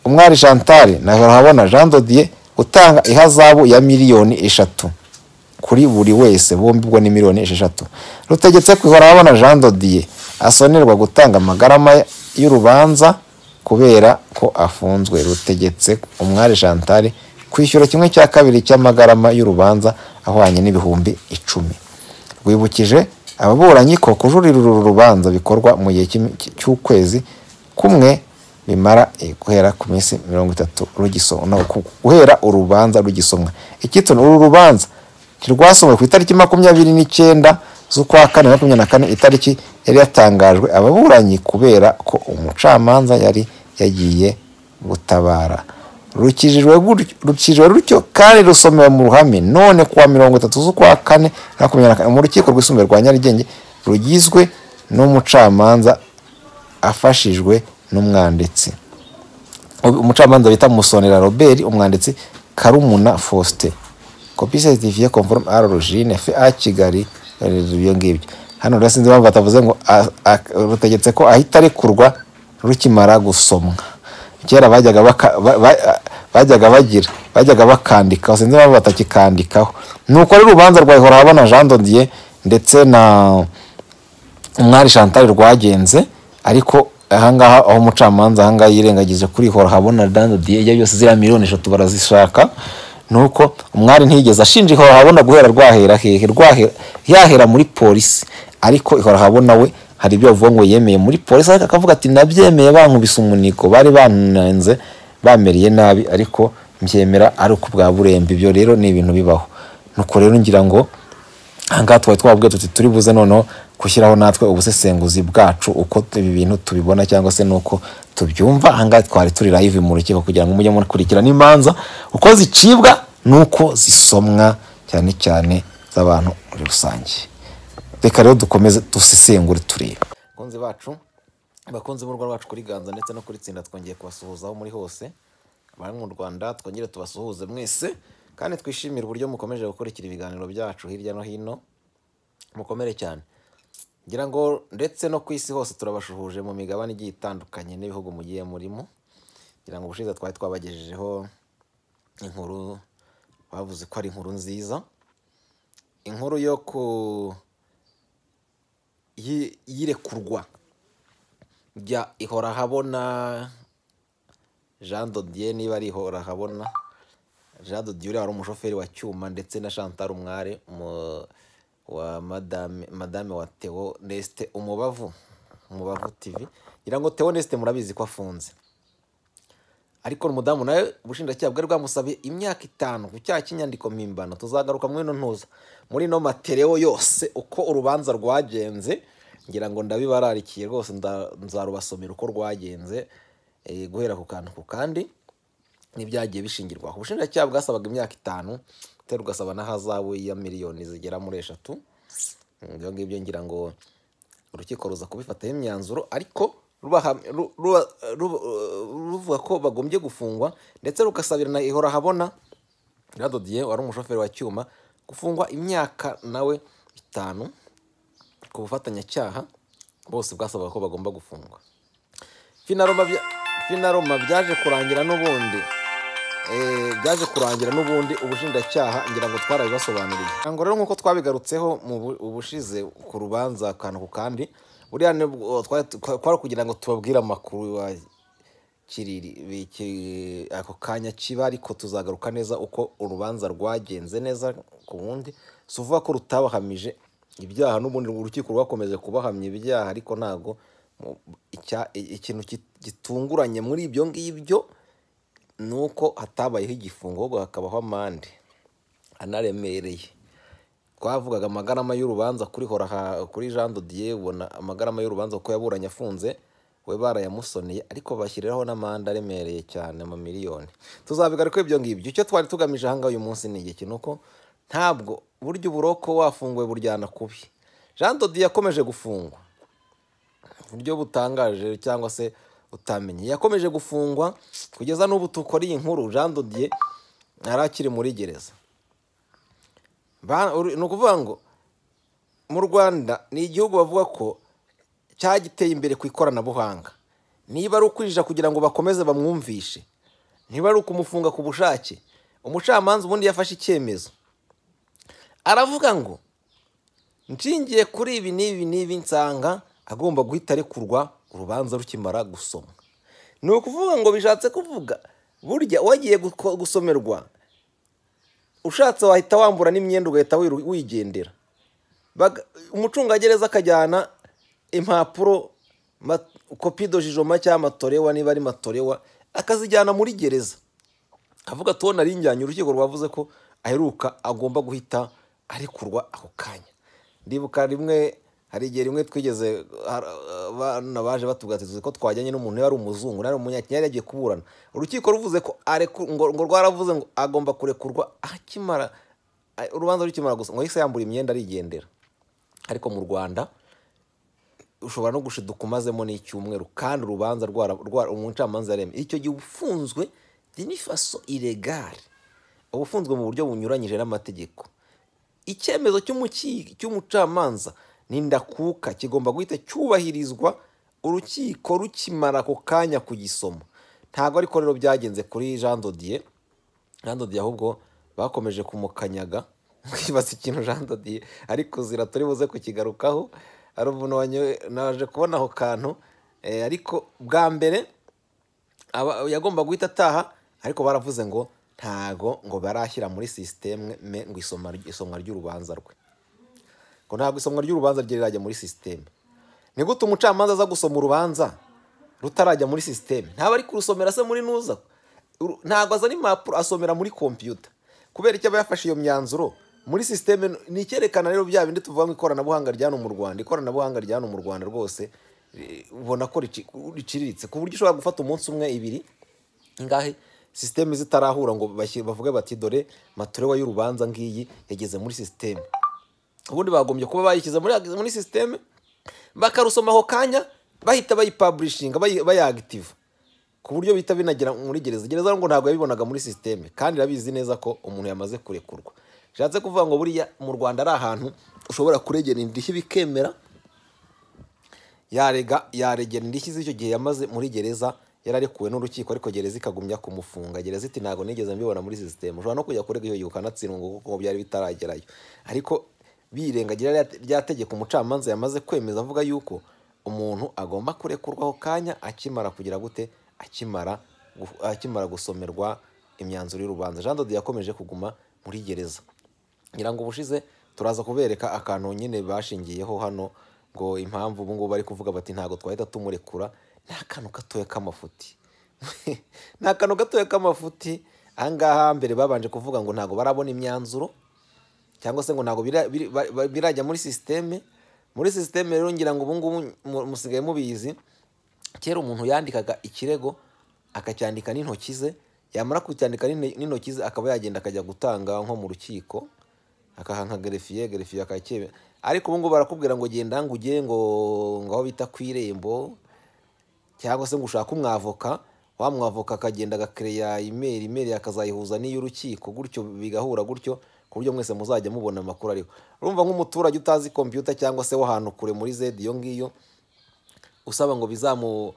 umwari chantal na horabona jean dodier gutanga ihazabu ya miliyoni eshatu kuri buri wese bombi ubwo ni miliyoni esheshatu rutegetse kwihorahabona jean dodier asonerwa gutanga amagarama y'urubanza kubera ko afunzwe rutegetse umwari chantal kwishyura kimwe cya kabiri cy'amagarama y'urubanza ahwanye n'ibihumbi icumi rwibukije ababuranyi ko kujuririra uru rubanza bikorwa mu gihe cy'im- cy'ukwezi kumwe bimara eh, guhera ku minsi mirongo itatu rugiso- no, ku- guhera urubanza rugisomwa icyitwa uru rubanza ntirwasomwe ku itariki makumyabiri n'icyenda z'ukwa kane makumyabiri na kane itariki yari yatangajwe ababuranyi kubera ko umucamanza yari yagiye gutabara rukijijwe gutyo- rukijijwe rutyo kandi rusomewe mu ruhame none kuwa mirongo itatu z'ukwa kane makumyabiri na kane mu rukiko rwisumbuye rwa nyarugenge rugizwe n'umucamanza afashijwe n'umwanditsi umucamanza bita musonera robert umwanditsi karumuna faustin kopi certifiye conforme à l'origine fa kigali ibyo ngibyo hano rero sinzi impamvu batavuze ngo a- a- rutegetse ko ahita arekurwa rukimara gusomwa kera bajyaga baka- ba- ba- bajyaga bagira bajyaga bakandikaho sinzi impamvu batakikandikaho ni uko ari urubanza rwa ihorahabona jean dodier ndetse na umwari chantal rwagenze ariko ahangaha aho umucamanza ahangaha yirengagije kuri hora habona dando diye ibyo byose ziriya miliyoni eshatu barazishaka ni uko umwari ntiyigeze ashinja ihora habona guhera rwahera hehe rwahera yahera muri polisi ariko ihora habona we hari ibyo bavuga ngo yemeye muri polisi ariko akavuga ati nabyemeye bankubise umuniko bari bananze bameriye nabi ariko mbyemera ari uko bwa burembe ibyo rero ni ibintu bibaho nuko rero ngira ngo ahangaha twari twababwiye tuti turi buze noneho gushyiraho natwe ubusesenguzi bwacu uko ibi bintu tubibona cyangwa se n'uko tubyumva ahangaha twari turi live mu rukiko kugira ngo mujye mukurikirana imanza uko zicibwa n'uko zisomwa cyane cyane z'abantu muri rusange reka rero dukomeze dusesengure turebe abakunzi bacu abakunzi b'u Rwanda rwacu kuri ganza ndetse no kuri tsinda twongeye kubasuhuza aho muri hose bari mu rwanda twongere tubasuhuze mwese kandi twishimire uburyo mukomeje gukurikira ibiganiro byacu hirya no hino mukomere cyane ngira ngo ndetse no ku isi hose turabashuhuje mu migabane igiye itandukanye n'ibihugu mugiye murimo ngira ngo ubushize twari twabagejejeho inkuru bavuze ko ari inkuru nziza inkuru yo ku y- y'irekurwa rya ihorahabona jean dodier niba ari ihorahabona jean dodier uriya wari umushoferi wa cyuma ndetse na chantal umware umu- wa madame, madame wa theo neste umubavu umubavu tv ngira ngo theo neste murabizi ko afunze ariko umudamu nawe ubushinjacyaha bwari bwamusabye imyaka itanu ku cyaha cy'inyandiko mpimbano tuzagaruka muri ino ntuza muri ino materewo yose uko urubanza rwagenze ngira ngo ndabibararikiye rwose nda- nzarubasomera uko rwagenze eh, guhera ku kantu ku kandi n'ibyagiye bishingirwaho ubushinjacyaha bwasabaga imyaka itanu ndetse rugasaba n'ahazabu ya miliyoni zigera muri eshatu ibyo ngibyo ngira ngo urukiko ruza kubifataho imyanzuro ariko rubaha- ru- ruba- ru- ruvuga ko bagombye gufungwa ndetse rukasabira na ihora habona radodiye wari umushoferi wa cyuma gufungwa imyaka nawe itanu ku bufatanyacyaha bose bwasabaga ko bagomba gufungwa finaroma bya- finaroma byaje kurangira n'ubundi Eh, byaje kurangira n'ubundi ubushinjacyaha ngira ngo twarabibasobanuriye ngo rero nk'uko twabigarutseho mu bu- ubushize ku rubanza akantu ku kandi buriya nibwo twari twari kugira ngo tubabwire amakuru ya kiriri biki- ako kanya kiba ariko tuzagaruka neza uko urubanza rwagenze neza ku wundi si uvuga ko rutabahamije ibyaha n'ubundi urukiko rwakomeje kubahamya ibyaha ariko ntabwo mu- icya- ikintu kit- gitunguranye muri ibyo ngibyo ni uko hatabayeho igifungo ahubwo hakabaho amande anaremereye twavugaga amagarama y'urubanza kuri hora ha- kuri jean dodier ubona amagarama y'urubanza kuko yaburanye afunze we barayamusoneye ariko bashyiriraho n'amande aremereye cyane mu miliyoni tuzabigaruka ibyo ngibyo icyo twari tugamije ahangaha uyu munsi ni iki ni uko ntabwo burya uburoko wafunguwe buryana kubi jean dodier yakomeje gufungwa buryo butangaje cyangwa se utamenye yakomeje gufungwa kugeza n'ubu tukora iyi nkuru jean dodier ntari akiri muri gereza Ba- uri- ni ukuvuga ngo mu rwanda ni igihugu bavuga ko cyagiteye imbere ku ikoranabuhanga niba ari ukwinjira kugira ngo bakomeze bamwumvishe niba ari ukumufunga ku bushake umucamanza ubundi yafashe icyemezo aravuga ngo nshingiye kuri ibi n'ibi n'ibi nsanga agomba guhita arekurwa urubanza rukimara gusomwa ni ukuvuga ngo bishatse kuvuga burya wagiye guko- gusomerwa ushatse wahita wambura n'imyenda ugahita wiru- wigendera Baga- umucungagereza akajyana impapuro ma- kopi do jijoma cyangwa matorewa niba ari matorewa akazijyana muri gereza avuga tubona ari injyanye urukiko rwavuze ko aheruka agomba guhita arekurwa ako kanya ndibuka rimwe hari igihe rimwe twigeze har- abana baje batugatiriza ko twajyanye n'umuntu yari umuzungu nari umunyakinyari yagiye kuburana urukiko ruvuze ko areku- ngo ngo rwaravuze ngo agomba kurekurwa akimara a- urubanza rukimara gusa ngo yahise yambura imyenda arigendera ariko mu rwanda ushobora no gushiduka umazemo n'icyumweru kandi urubanza rwara- rwara- umucamanza yaremye icyo gihe uba ufunzwe dinifaso iregare uba ufunzwe mu buryo bunyuranyije n'amategeko icyemezo cy'umuki- cy'umucamanza ni ndakuka kigomba guhita cyubahirizwa urukiko rukimara ako kanya kugisoma ntabwo ariko rero byagenze kuri jean dodier jean dodier ahubwo bakomeje kumukanyaga kwibaza ikintu jean dodier ariko zira turi buze kukigarukaho hari umuntu wanyoye- naje kubona aho kantu eh, ariko bwa mbere aba- yagomba guhita ataha ariko baravuze ngo ntago ngo barashyira muri sisiteme ngo isoma- isomwa ry'urubanza rwe ngo ntabwo isomwa ry'urubanza rye rirajya muri sisiteme ni gute umucamanza aza gusoma urubanza rutarajya muri sisiteme ntabwo ari kurusomera se muri nuza Uru- ntabwo azana impapuro asomera muri kompiyuta kubera icyo aba yafashe iyo myanzuro muri sisiteme ni icyerekana rero bya bindi tuvuga mu ikoranabuhanga rya hano mu rwanda ikoranabuhanga rya hano mu rwanda rwose eh, ubona ko rici- riciriritse ku buryo ushobora gufata umunsi umwe ibiri ngahe sisiteme zitarahura ngo bashyi- bavuge bati dore matorewa y'urubanza ngiyi yageze muri sisiteme ubundi bagombye kuba bayishyize muri, muri sisiteme bakarusoma ako kanya bahita bayipaburishinga bayi- bayagitiva ku buryo bihita binagera muri gereza gereza ngo ntabwo yabibonaga muri sisiteme kandi irabizi neza ko umuntu yamaze kurekurwa bishatse kuvuga ngo buriya mu rwanda ari ahantu ushobora kuregera indishyi bikemera yarega yaregera indishyi z'icyo gihe yamaze muri gereza yararekuwe n'urukiko ariko gereza ikagumya kumufunga gereza iti ntabwo nigeze mbibona muri sisiteme ushobora no kujya kurega iyo gihe ukanatsindwa ngo kuko byari bitaragerayo ariko birengagira rya- rya tegeko umucamanza yamaze kwemeza avuga yuko umuntu agomba kurekurwaho kanya akimara kugira gute akimara gu- akimara gusomerwa imyanzuro y'urubanza jean dode yakomeje kuguma muri gereza ngira ngo ubushize turaza kubereka akantu nyine bashingiyeho hano ngo impamvu ubu ngubu bari kuvuga bati ntabwo twahita tumurekura ni akantu gatoya k'amafuti ni akantu gatoya k'amafuti aha ngaha mbere babanje kuvuga ngo ntabwo barabona imyanzuro cyangwa se ngo ntabwo bira- biri- ba- ba- birajya muri sisiteme muri sisiteme rero ngira ngo ubu ngubu mu- musigaye mubizi kera umuntu yandikaga ikirego akacyandika n'intoki ze yamara kucyandika n'in- n'intoki ze akaba yagenda akajya gutanga nko mu rukiko akaha nka gerefiye gerefiye akacyemera ariko ubu ngubu barakubwira ngo genda ngo ugere ngo ngaho bita ku irembo cyangwa se ngo ushake umwavoka wa mwavoka akagenda agakereya imeri imeri akazayihuza n'iy'urukiko gutyo bigahura gutyo ku buryo mwese muzajya mubona amakuru ariho urumva nk'umuturage utazi kompiyuta cyangwa se w'ahantu kure muri zedi iyo ngiyo usaba ngo bizamu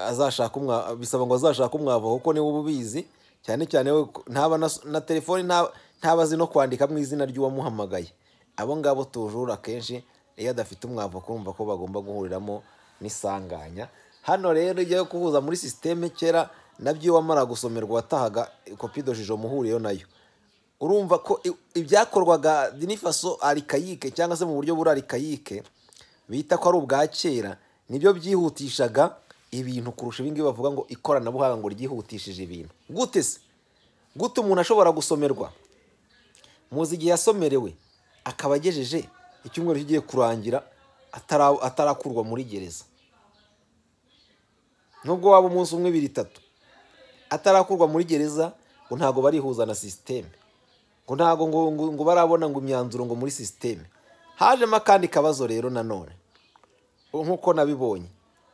azashaka umwa bisaba ngo azashake umwavo kuko niwe uba ubizi cyane cyane we ko- ntaba na, na telefoni nta- ntaba azi no kwandika mu izina ry'uwamuhamagaye abo ngabo tujura akenshi iyo adafite umwavo kumva ko bagomba guhuriramo n'isanganya hano rero ijya yo kuhuza muri sisiteme kera nabyo iyo wamara gusomerwa watahaga kopi dojijo muhuriyeho nayo urumva ko i- ibyakorwaga dinifaso arikayike cyangwa se mu buryo buri arikayike bita ko ari ubwa kera nibyo byihutishaga ibintu kurusha ibingibi bavuga ngo ikoranabuhanga ngo ryihutishije ibintu gute se gute umuntu ashobora gusomerwa muzi igihe yasomerewe akaba agejeje icyumweru kigiye kurangira atara- atarakurwa muri gereza nubwo waba umunsi umwe ibiri itatu atarakurwa muri gereza ngo ntabwo barihuza na sisiteme ngo ntabwo ngo, ngo, ngo barabona ngo imyanzuro ngo muri sisiteme hajemo akandi kabazo rero nanone nk'uko nabibonye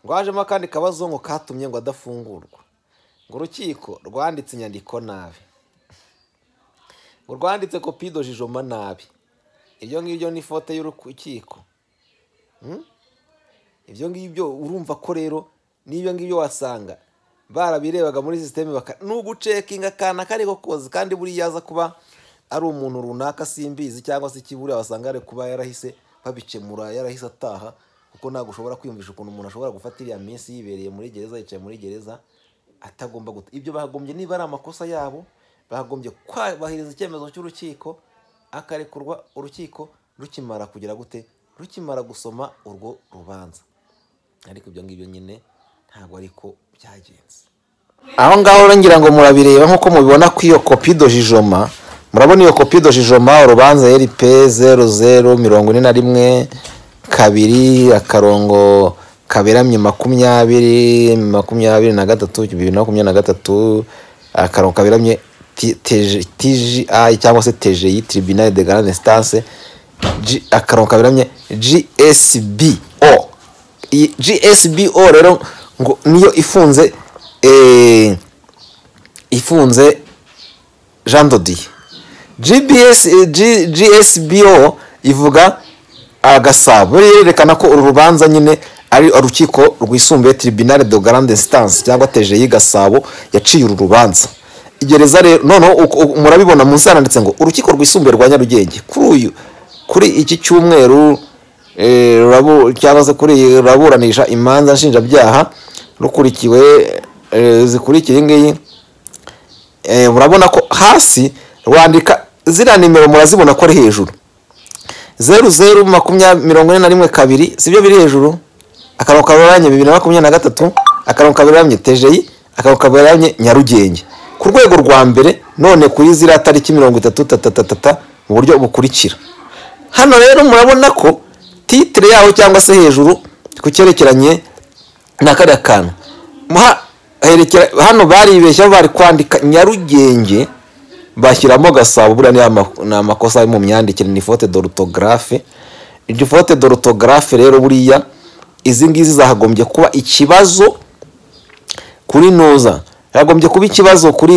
ngo hajemo akandi kabazo ngo katumye ngo adafungurwa ngo urukiko rwanditse inyandiko nabi ngo rwanditse kopi dojijoma nabi iryo ngiryo ni ifote y'urukiko Hmm? ibyo ngibyo urumva ko rero n'ibyo ngibyo wasanga barabirebaga muri sisiteme baka nugucekinga akana kariko koze kandi buriya aza kuba ari umuntu runaka simbizi cyangwa se ikiburiya wasanga ari kuba yarahise babikemura yarahise ataha kuko ntabwo ushobora kwiyumvisha ukuntu umuntu ashobora gufata iriya minsi yibereye muri gereza yicaye muri gereza atagomba guta ibyo bagombye niba ari amakosa yabo bagombye kubahiriza icyemezo cy'urukiko akarekurwa urukiko rukimara kugira gute rukimara gusoma urwo rubanza ariko ibyo ngibyo nyine ntabwo ariko byagenze aho ngaho rero ngira ngo murabireba nk'uko mubibona ko iyo kopi dojijoma murabona iyo kopi dojijoma urubanza rp zeru zeru mirongo ine na rimwe kabiri akarongo kaberamye makumyabiri makumyabiri na gatatu bibiri na makumyabiri na gatatu akarongo kaberamye ti- teje- tgi cyangwa se tgi tribunal de grande instance G- akarongo kaberamye gsbo iyi gsbo rero ngo niyo ifunze eh, ifunze jean dodiye gbs eh, G- gsbo ivuga agasabo rero yerekana ko uru rubanza nyine ari urukiko rwisumbuye tribunal de grande instance cyangwa teje y'igasabo yaciye uru rubanza igereza rero noneho uko- uko- murabibona munsi handitse ngo urukiko rwisumbuye rwa nyarugenge kuri uyu kuri iki cyumweru eh, rurabu- cyangwa se kuri iyi ruraburanisha imanza nshinjabyaha rukurikiwe eh, zikurikiye iyi ngiyi Eh, murabona ko hasi rwandika ziriya nimero murazibona ko ari hejuru zeru zeru makumyabiri mirongo ine na rimwe kabiri sibyo biri hejuru akarongo kaberamye bibiri na makumyabiri na gatatu akarongo kaberamye tejeyi akarongo kaberamye nyarugenge ku rwego rwa mbere none kuri ziriya tariki mirongo itatu tatatata mu buryo bukurikira hano rero murabona ko titire yaho cyangwa se hejuru ku cyerekeranye na kariya kantu Muha- herekera- hano baribeshya bari kwandika nyarugenge bashyiramo gasabo buriya ni ama- ni amakosa ari mu myandikire ni fote dorutogarafe iryo fote dorutogarafe rero buriya izi ngizi zagombye kuba ikibazo kuri noza yagombye kuba ikibazo kuri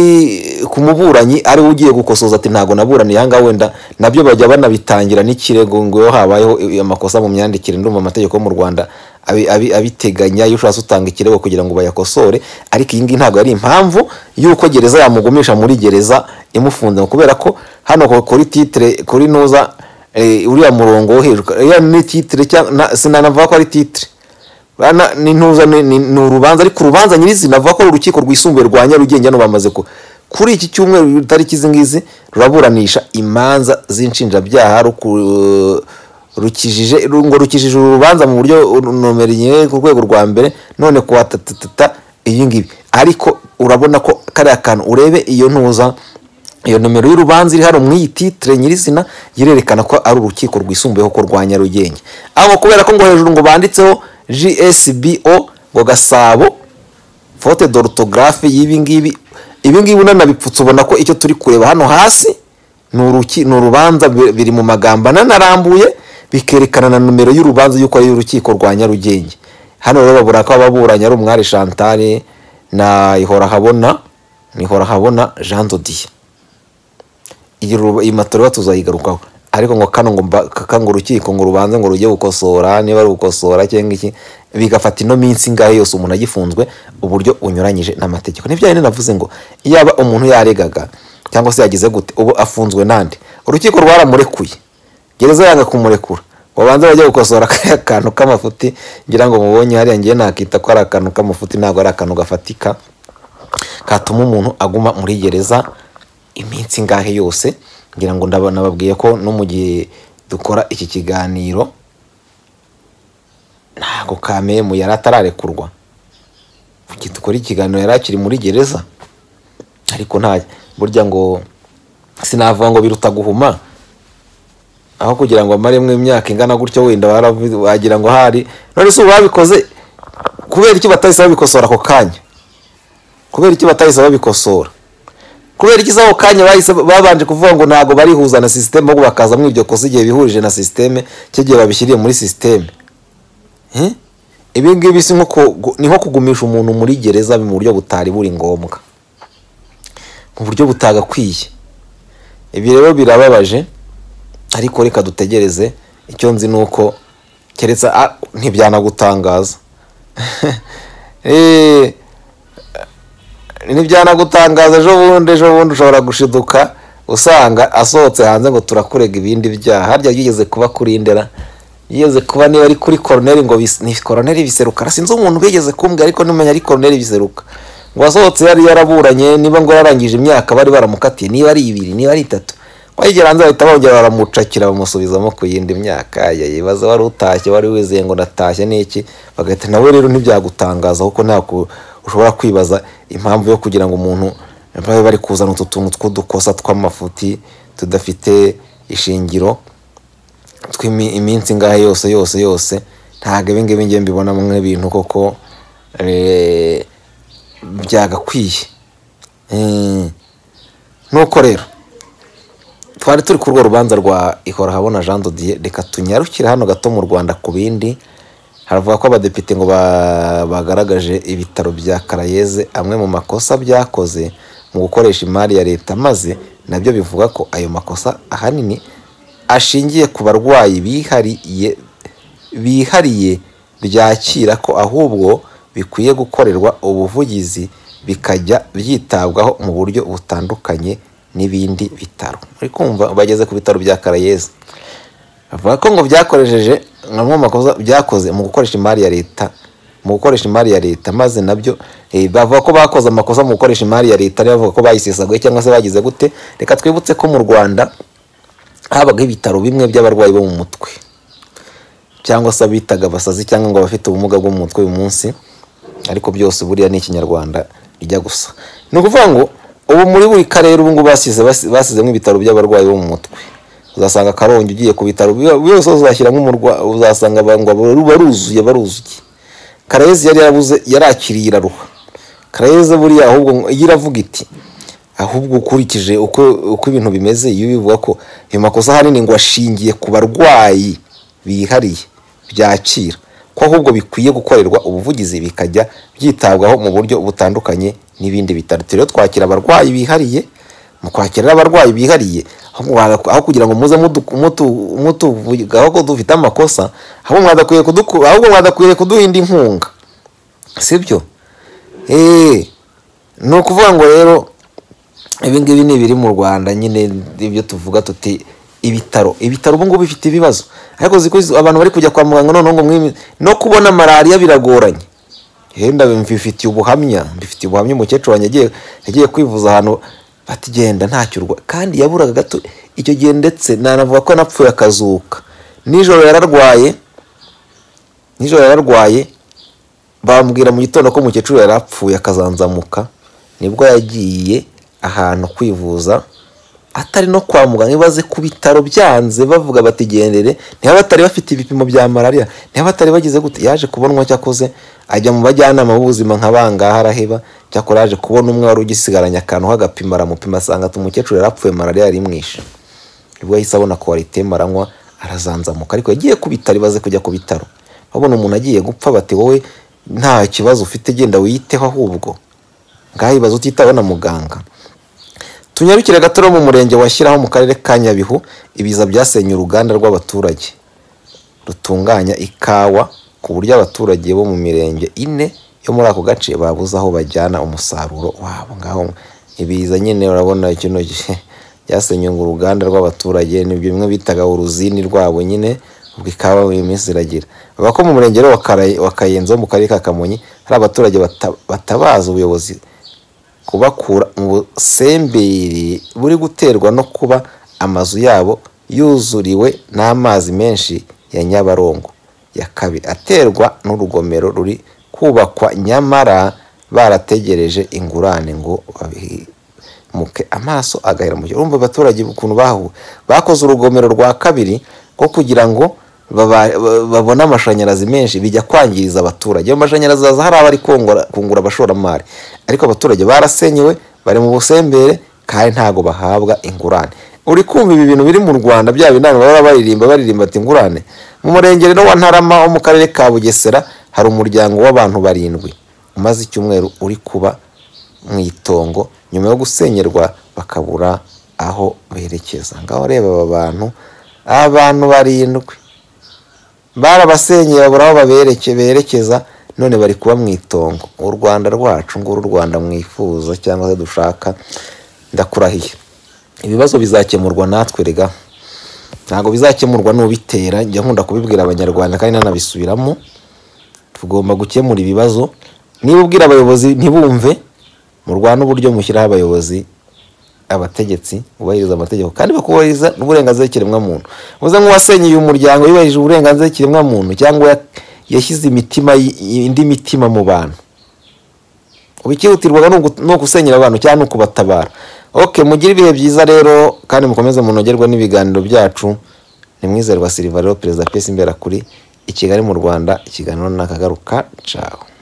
ku muburanyi ariwe ugiye gukosoza ati ntabwo naburaniye aha ngaha wenda nabyo bajya banabitangira n'ikirego ngo iyo habayeho i- amakosa mu myandikire ndumva amategeko yo mu rwanda abi- abi- abiteganya iyo ushatse utanga ikirego kugira ngo bayakosore ariko iyi ngiyi ntabwo ari impamvu y'uko gereza yamugumisha muri gereza imufunze kubera ko hano ku- kuri titire kuri noza eh, uriya murongo wo hejuru uriya ni titire cyangwa na- sinanavuga ko ari titire Bana- ni ntuza ni ni- ni urubanza ariko urubanza nyirizina avuga ko uru rukiko rwisumbuye rwa nyarugenge hano bamaze ku kuri iki cyumweru itariki izi ngizi ruraburanisha imanza z'inshinjabyaha ruku- rukijije ru- ngo rukijije uru rubanza mu buryo uru- nomero nyine ku rwego rwa mbere none ku wa tatatata iyi ngibi ariko urabona ko kariya kantu urebe iyo ntuza iyo nomero y'urubanza iri hano mu iyi titire nyirizina irerekana ko ari urukiko rwisumbuyeho ko rwa nyarugenge aho kubera ko ngo hejuru ngo banditseho gsbo ngo gasabo fote dorutogarafe y'ibi ngibi ibi ngibi unanabipfutse ubona ko icyo turi kureba hano hasi ni uruki ni urubanza bi- biri mu magambo ananarambuye bikerekana na nomero y'urubanza y'uko ari urukiko rwa nyarugenge hano rero babura ko ababuranye ari umwari chantal na ihora habona ihora habona jean dodiye iyi ru- iyi matoro tuzayigarukaho ariko ngo kano ngo mba- kaka ngo urukiko ngo rubanze ngo rujye gukosora niba ari ugukosora cyangwa iki bigafata ino minsi ingahe yose umuntu agifunzwe uburyo unyuranyije n'amategeko nibyo yari navuze ngo yaba umuntu yaregaga cyangwa se yagize gute ubu afunzwe nande urukiko rwaramurekuye gereza yanga kumurekura babanza bajya gukosora kariya kantu k'amafuti ngira ngo mubonye hariya ngiye nakita ko ari akantu k'amafuti ntabwo ari akantu gafatika katuma umuntu aguma muri gereza iminsi ingahe yose ngira ngo ndabona babwiye ko no mu gihe dukora iki kiganiro ntabwo kamemu yari atararekurwa mu gihe dukora ikiganiro yari akiri muri gereza ariko nta burya ngo sinavuga ngo biruta guhuma aho kugira ngo amaremwe imyaka ingana gutyo wenda waravu- wagira ngo hari none se ubu babikoze kubera iki batahise babikosora ako kanya kubera iki batahise babikosora kubera iki ako kanya bahise babanje kuvuga ngo ntabwo barihuza na sisiteme ahubwo bakaza muri iryo kosa igihe bihurije na sisiteme cy'igihe babishyiriye muri sisiteme Eh? ibi ngibi si nko ku- ni nko kugumisha umuntu muri gereza mu buryo butari buri ngombwa mu buryo butagakwiye ibi rero birababaje ariko reka dutegereze icyo nzi ni uko keretse ah, ntibyanagutangaza Eh, ntibyanagutangaza ejo bundi ejo bundi ushobora gushiduka usanga asohotse hanze ngo turakurega ibindi byaha harya yigeze kuba kuri ndera yigeze kuba niba ari kuri koroneri ngo bis- ni koroneri biseruka sinzi umuntu wigeze kumbwira ariko nimenya ari koroneri biseruka ngo asohotse yari yaraburanye niba ngo yararangije imyaka bari baramukatiye niba ari ibiri niba ari itatu wagera hanze bahita bongera baramucakira bamusubizamo ku yindi myaka yibaza wari utashye wari wizeye ngo natashye n'iki bagahita nawe rero ntibyagutangaza kuko ntabwo ushobora kwibaza impamvu yo kugira ngo umuntu babe bari kuzana utu tuntu tw'udukosa tw'amafuti tudafite ishingiro tw'iminsi ingahe yose yose yose ntabwo ibi ngibi ngiye mbibonamo nk'ibintu koko eh, byagakwiye Eh, nuko rero twari turi ku rwo rubanza rwa ihora habona jean dodier reka tunyarukire hano gato mu rwanda ku bindi haravuga ko abadepite ngo ba- bagaragaje ibitaro bya karayeze amwe mu makosa byakoze mu gukoresha imari ya leta maze nabyo bivuga ko ayo makosa ahanini ashingiye ku barwayi bihariye bihariye byakira ko ahubwo bikwiye gukorerwa ubuvugizi bikajya byitabwaho mu buryo butandukanye n'ibindi bitaro muri kumva bageze ku bitaro bya karayezi bavuga ko ngo byakoresheje nka bimwe mu makosa byakoze mu gukoresha imari ya leta mu gukoresha imari ya leta maze nabyo eh, bavuga ko bakoze amakosa mu gukoresha imari ya leta bavuga ko bayisesaguye cyangwa se bagize gute reka twibutse ko mu rwanda habagaho ibitaro bimwe by'abarwayi bo mu mutwe cyangwa se abitaga abasazi cyangwa ngo abafite ubumuga bwo mu mutwe uyu munsi ariko byose buriya ni ikinyarwanda rijya gusa ni ukuvuga ngo ubu muri buri karere ubu ngubu basize basizemo ibitaro by'abarwayi bo mu mutwe uzasanga akarongi ugiye ku bitaro biba- byose uzashyira nk'umurwa uzasanga ngo ruba ruzuye baruzuye karayezi yari yarabuze yarakiriye iraruha karayezi buriya ahubwo ngo- iyo iravuga iti ahubwo ukurikije uko uko ibintu bimeze iyo bivuga ko ayo makosa ahanini ngo ashingiye ku barwayi bihariye byakira ko ahubwo bikwiye gukorerwa ubuvugizi bikajya byitabwaho mu buryo butandukanye n'ibindi bitaro rero twakira abarwayi bihariye mu kwakira abarwayi bihariye ahubwo mwa- aho kugira ngo muze mutu- mutu- mutuvugaho ko dufite amakosa ahubwo mwadakwiriye kuduku- ahubwo mwadakwiriye kuduha indi nkunga sibyo eee ni ukuvuga ngo rero ibi ngibi ni ibiri mu rwanda nyine ibyo tuvuga tuti ibitaro ibitaro ubu ngubu bifite ibibazo ariko ziko abantu bari kujya kwa muganga noneho ngo mwimi no kubona malariya biragoranye henda mbifitiye ubuhamya mbifitiye ubuhamya umukecuru wanjye yagiye yagiye kwivuza ahantu batigenda ntacyo urwa kandi yaburaga gato icyo gihe ndetse nanavuga ko yanapfuye akazuka nijoro yararwaye nijoro yararwaye bambwira mu gitondo ko umukecuru yari apfuye akazanzamuka nibwo yagiye ahantu kwivuza atari no kwa muganga ibaze ku bitaro byanze bavuga bati gendere niba batari bafite ibipimo bya malariya niba batari bagize gute yaje kubonwa cyakoze ajya mu bajyanama b'ubuzima nka bangahe araheba cyakora yaje kubona umwe wari ugisigaranye akantu k'agapima aramupima asanga ati umukecuru yari apfuye malariya yari imwishe nibwo yahise abona kwaritemu aranywa arazanzamuka ariko yagiye ku bitaro ibaze kujya ku bitaro babona umuntu agiye gupfa bati wowe nta kibazo ufite genda wiyiteho ahubwo ngaho ibaze utitaweho na muganga tunyarukire gatoro mu murenge washyiraho mu karere ka nyabihu ibiza byasenye uruganda rw'abaturage rutunganya ikawa ku buryo abaturage bo mu mirenge ine yo muri ako gace babuze aho bajyana umusaruro wabo ngaho ibiza nyine urabona kino gihe byasenye ngo uruganda rw'abaturage nibyo bimwe bitaga uruzini rwabo nyine ubwo ikawa buri minsi iragira bavuga ko mu murenge rero wa Kara- wa kayenzi wo mu karere ka kamonyi hari abaturage bata- batabaza ubuyobozi kubakura mu busemberi buri guterwa no kuba amazu yabo yuzuriwe n'amazi menshi ya nyabarongo ya kabiri aterwa n'urugomero ruri kubakwa nyamara barategereje ingurane ngo babimuke amaso agahera mu gihe urumva abaturage ukuntu bahu bakoze urugomero rwa kabiri rwo kugira ngo baba- ba- babone amashanyarazi menshi bijya kwangiriza abaturage ayo mashanyarazi haza hari abari kungura kungura abashoramari ariko abaturage barasenyewe bari mu busembere kandi ntabwo bahabwa ingurane uri kumva ibi bintu biri mu rwanda bya binani baba baririmba baririmba ati ingurane mu murenge rero wa ntarama wo mu karere ka bugesera hari umuryango w'abantu barindwi umaze icyumweru uri kuba mu itongo nyuma yo gusenyerwa bakabura aho berekeza ngaho reba aba bantu abantu barindwi barabasenyeye babura aho babereke berekeza none bari kuba mu itongo u rwanda rwacu nguru u rwanda mwifuza cyangwa se dushaka ndakurahiye ibibazo bizakemurwa natwe rega ntabwo bizakemurwa n'ubitera njya nkunda kubibwira abanyarwanda kandi nanabisubiramo tugomba gukemura ibibazo niba ubwira abayobozi ntibumve murwane uburyo mushyiraho abayobozi abategetsi bubahiriza amategeko kandi bakubahiriza n'uburenganzira bw'ikiremwamuntu muze nk'uwasenyeye umuryango yubahirije uburenganzira bw'ikiremwamuntu cyangwa ya- yashyize imitima y- indi mitima mu bantu ubu icyihutirwaga ni ugu- ni ugusenyera abantu cyangwa ni ukubatabara ok mugire ibihe byiza rero kandi mukomeze munogerwe n'ibiganiro byacu ni mwizerwa silva rero perezida pesi imbera kuri i kigali mu rwanda ikiganiro nakagaruka cawe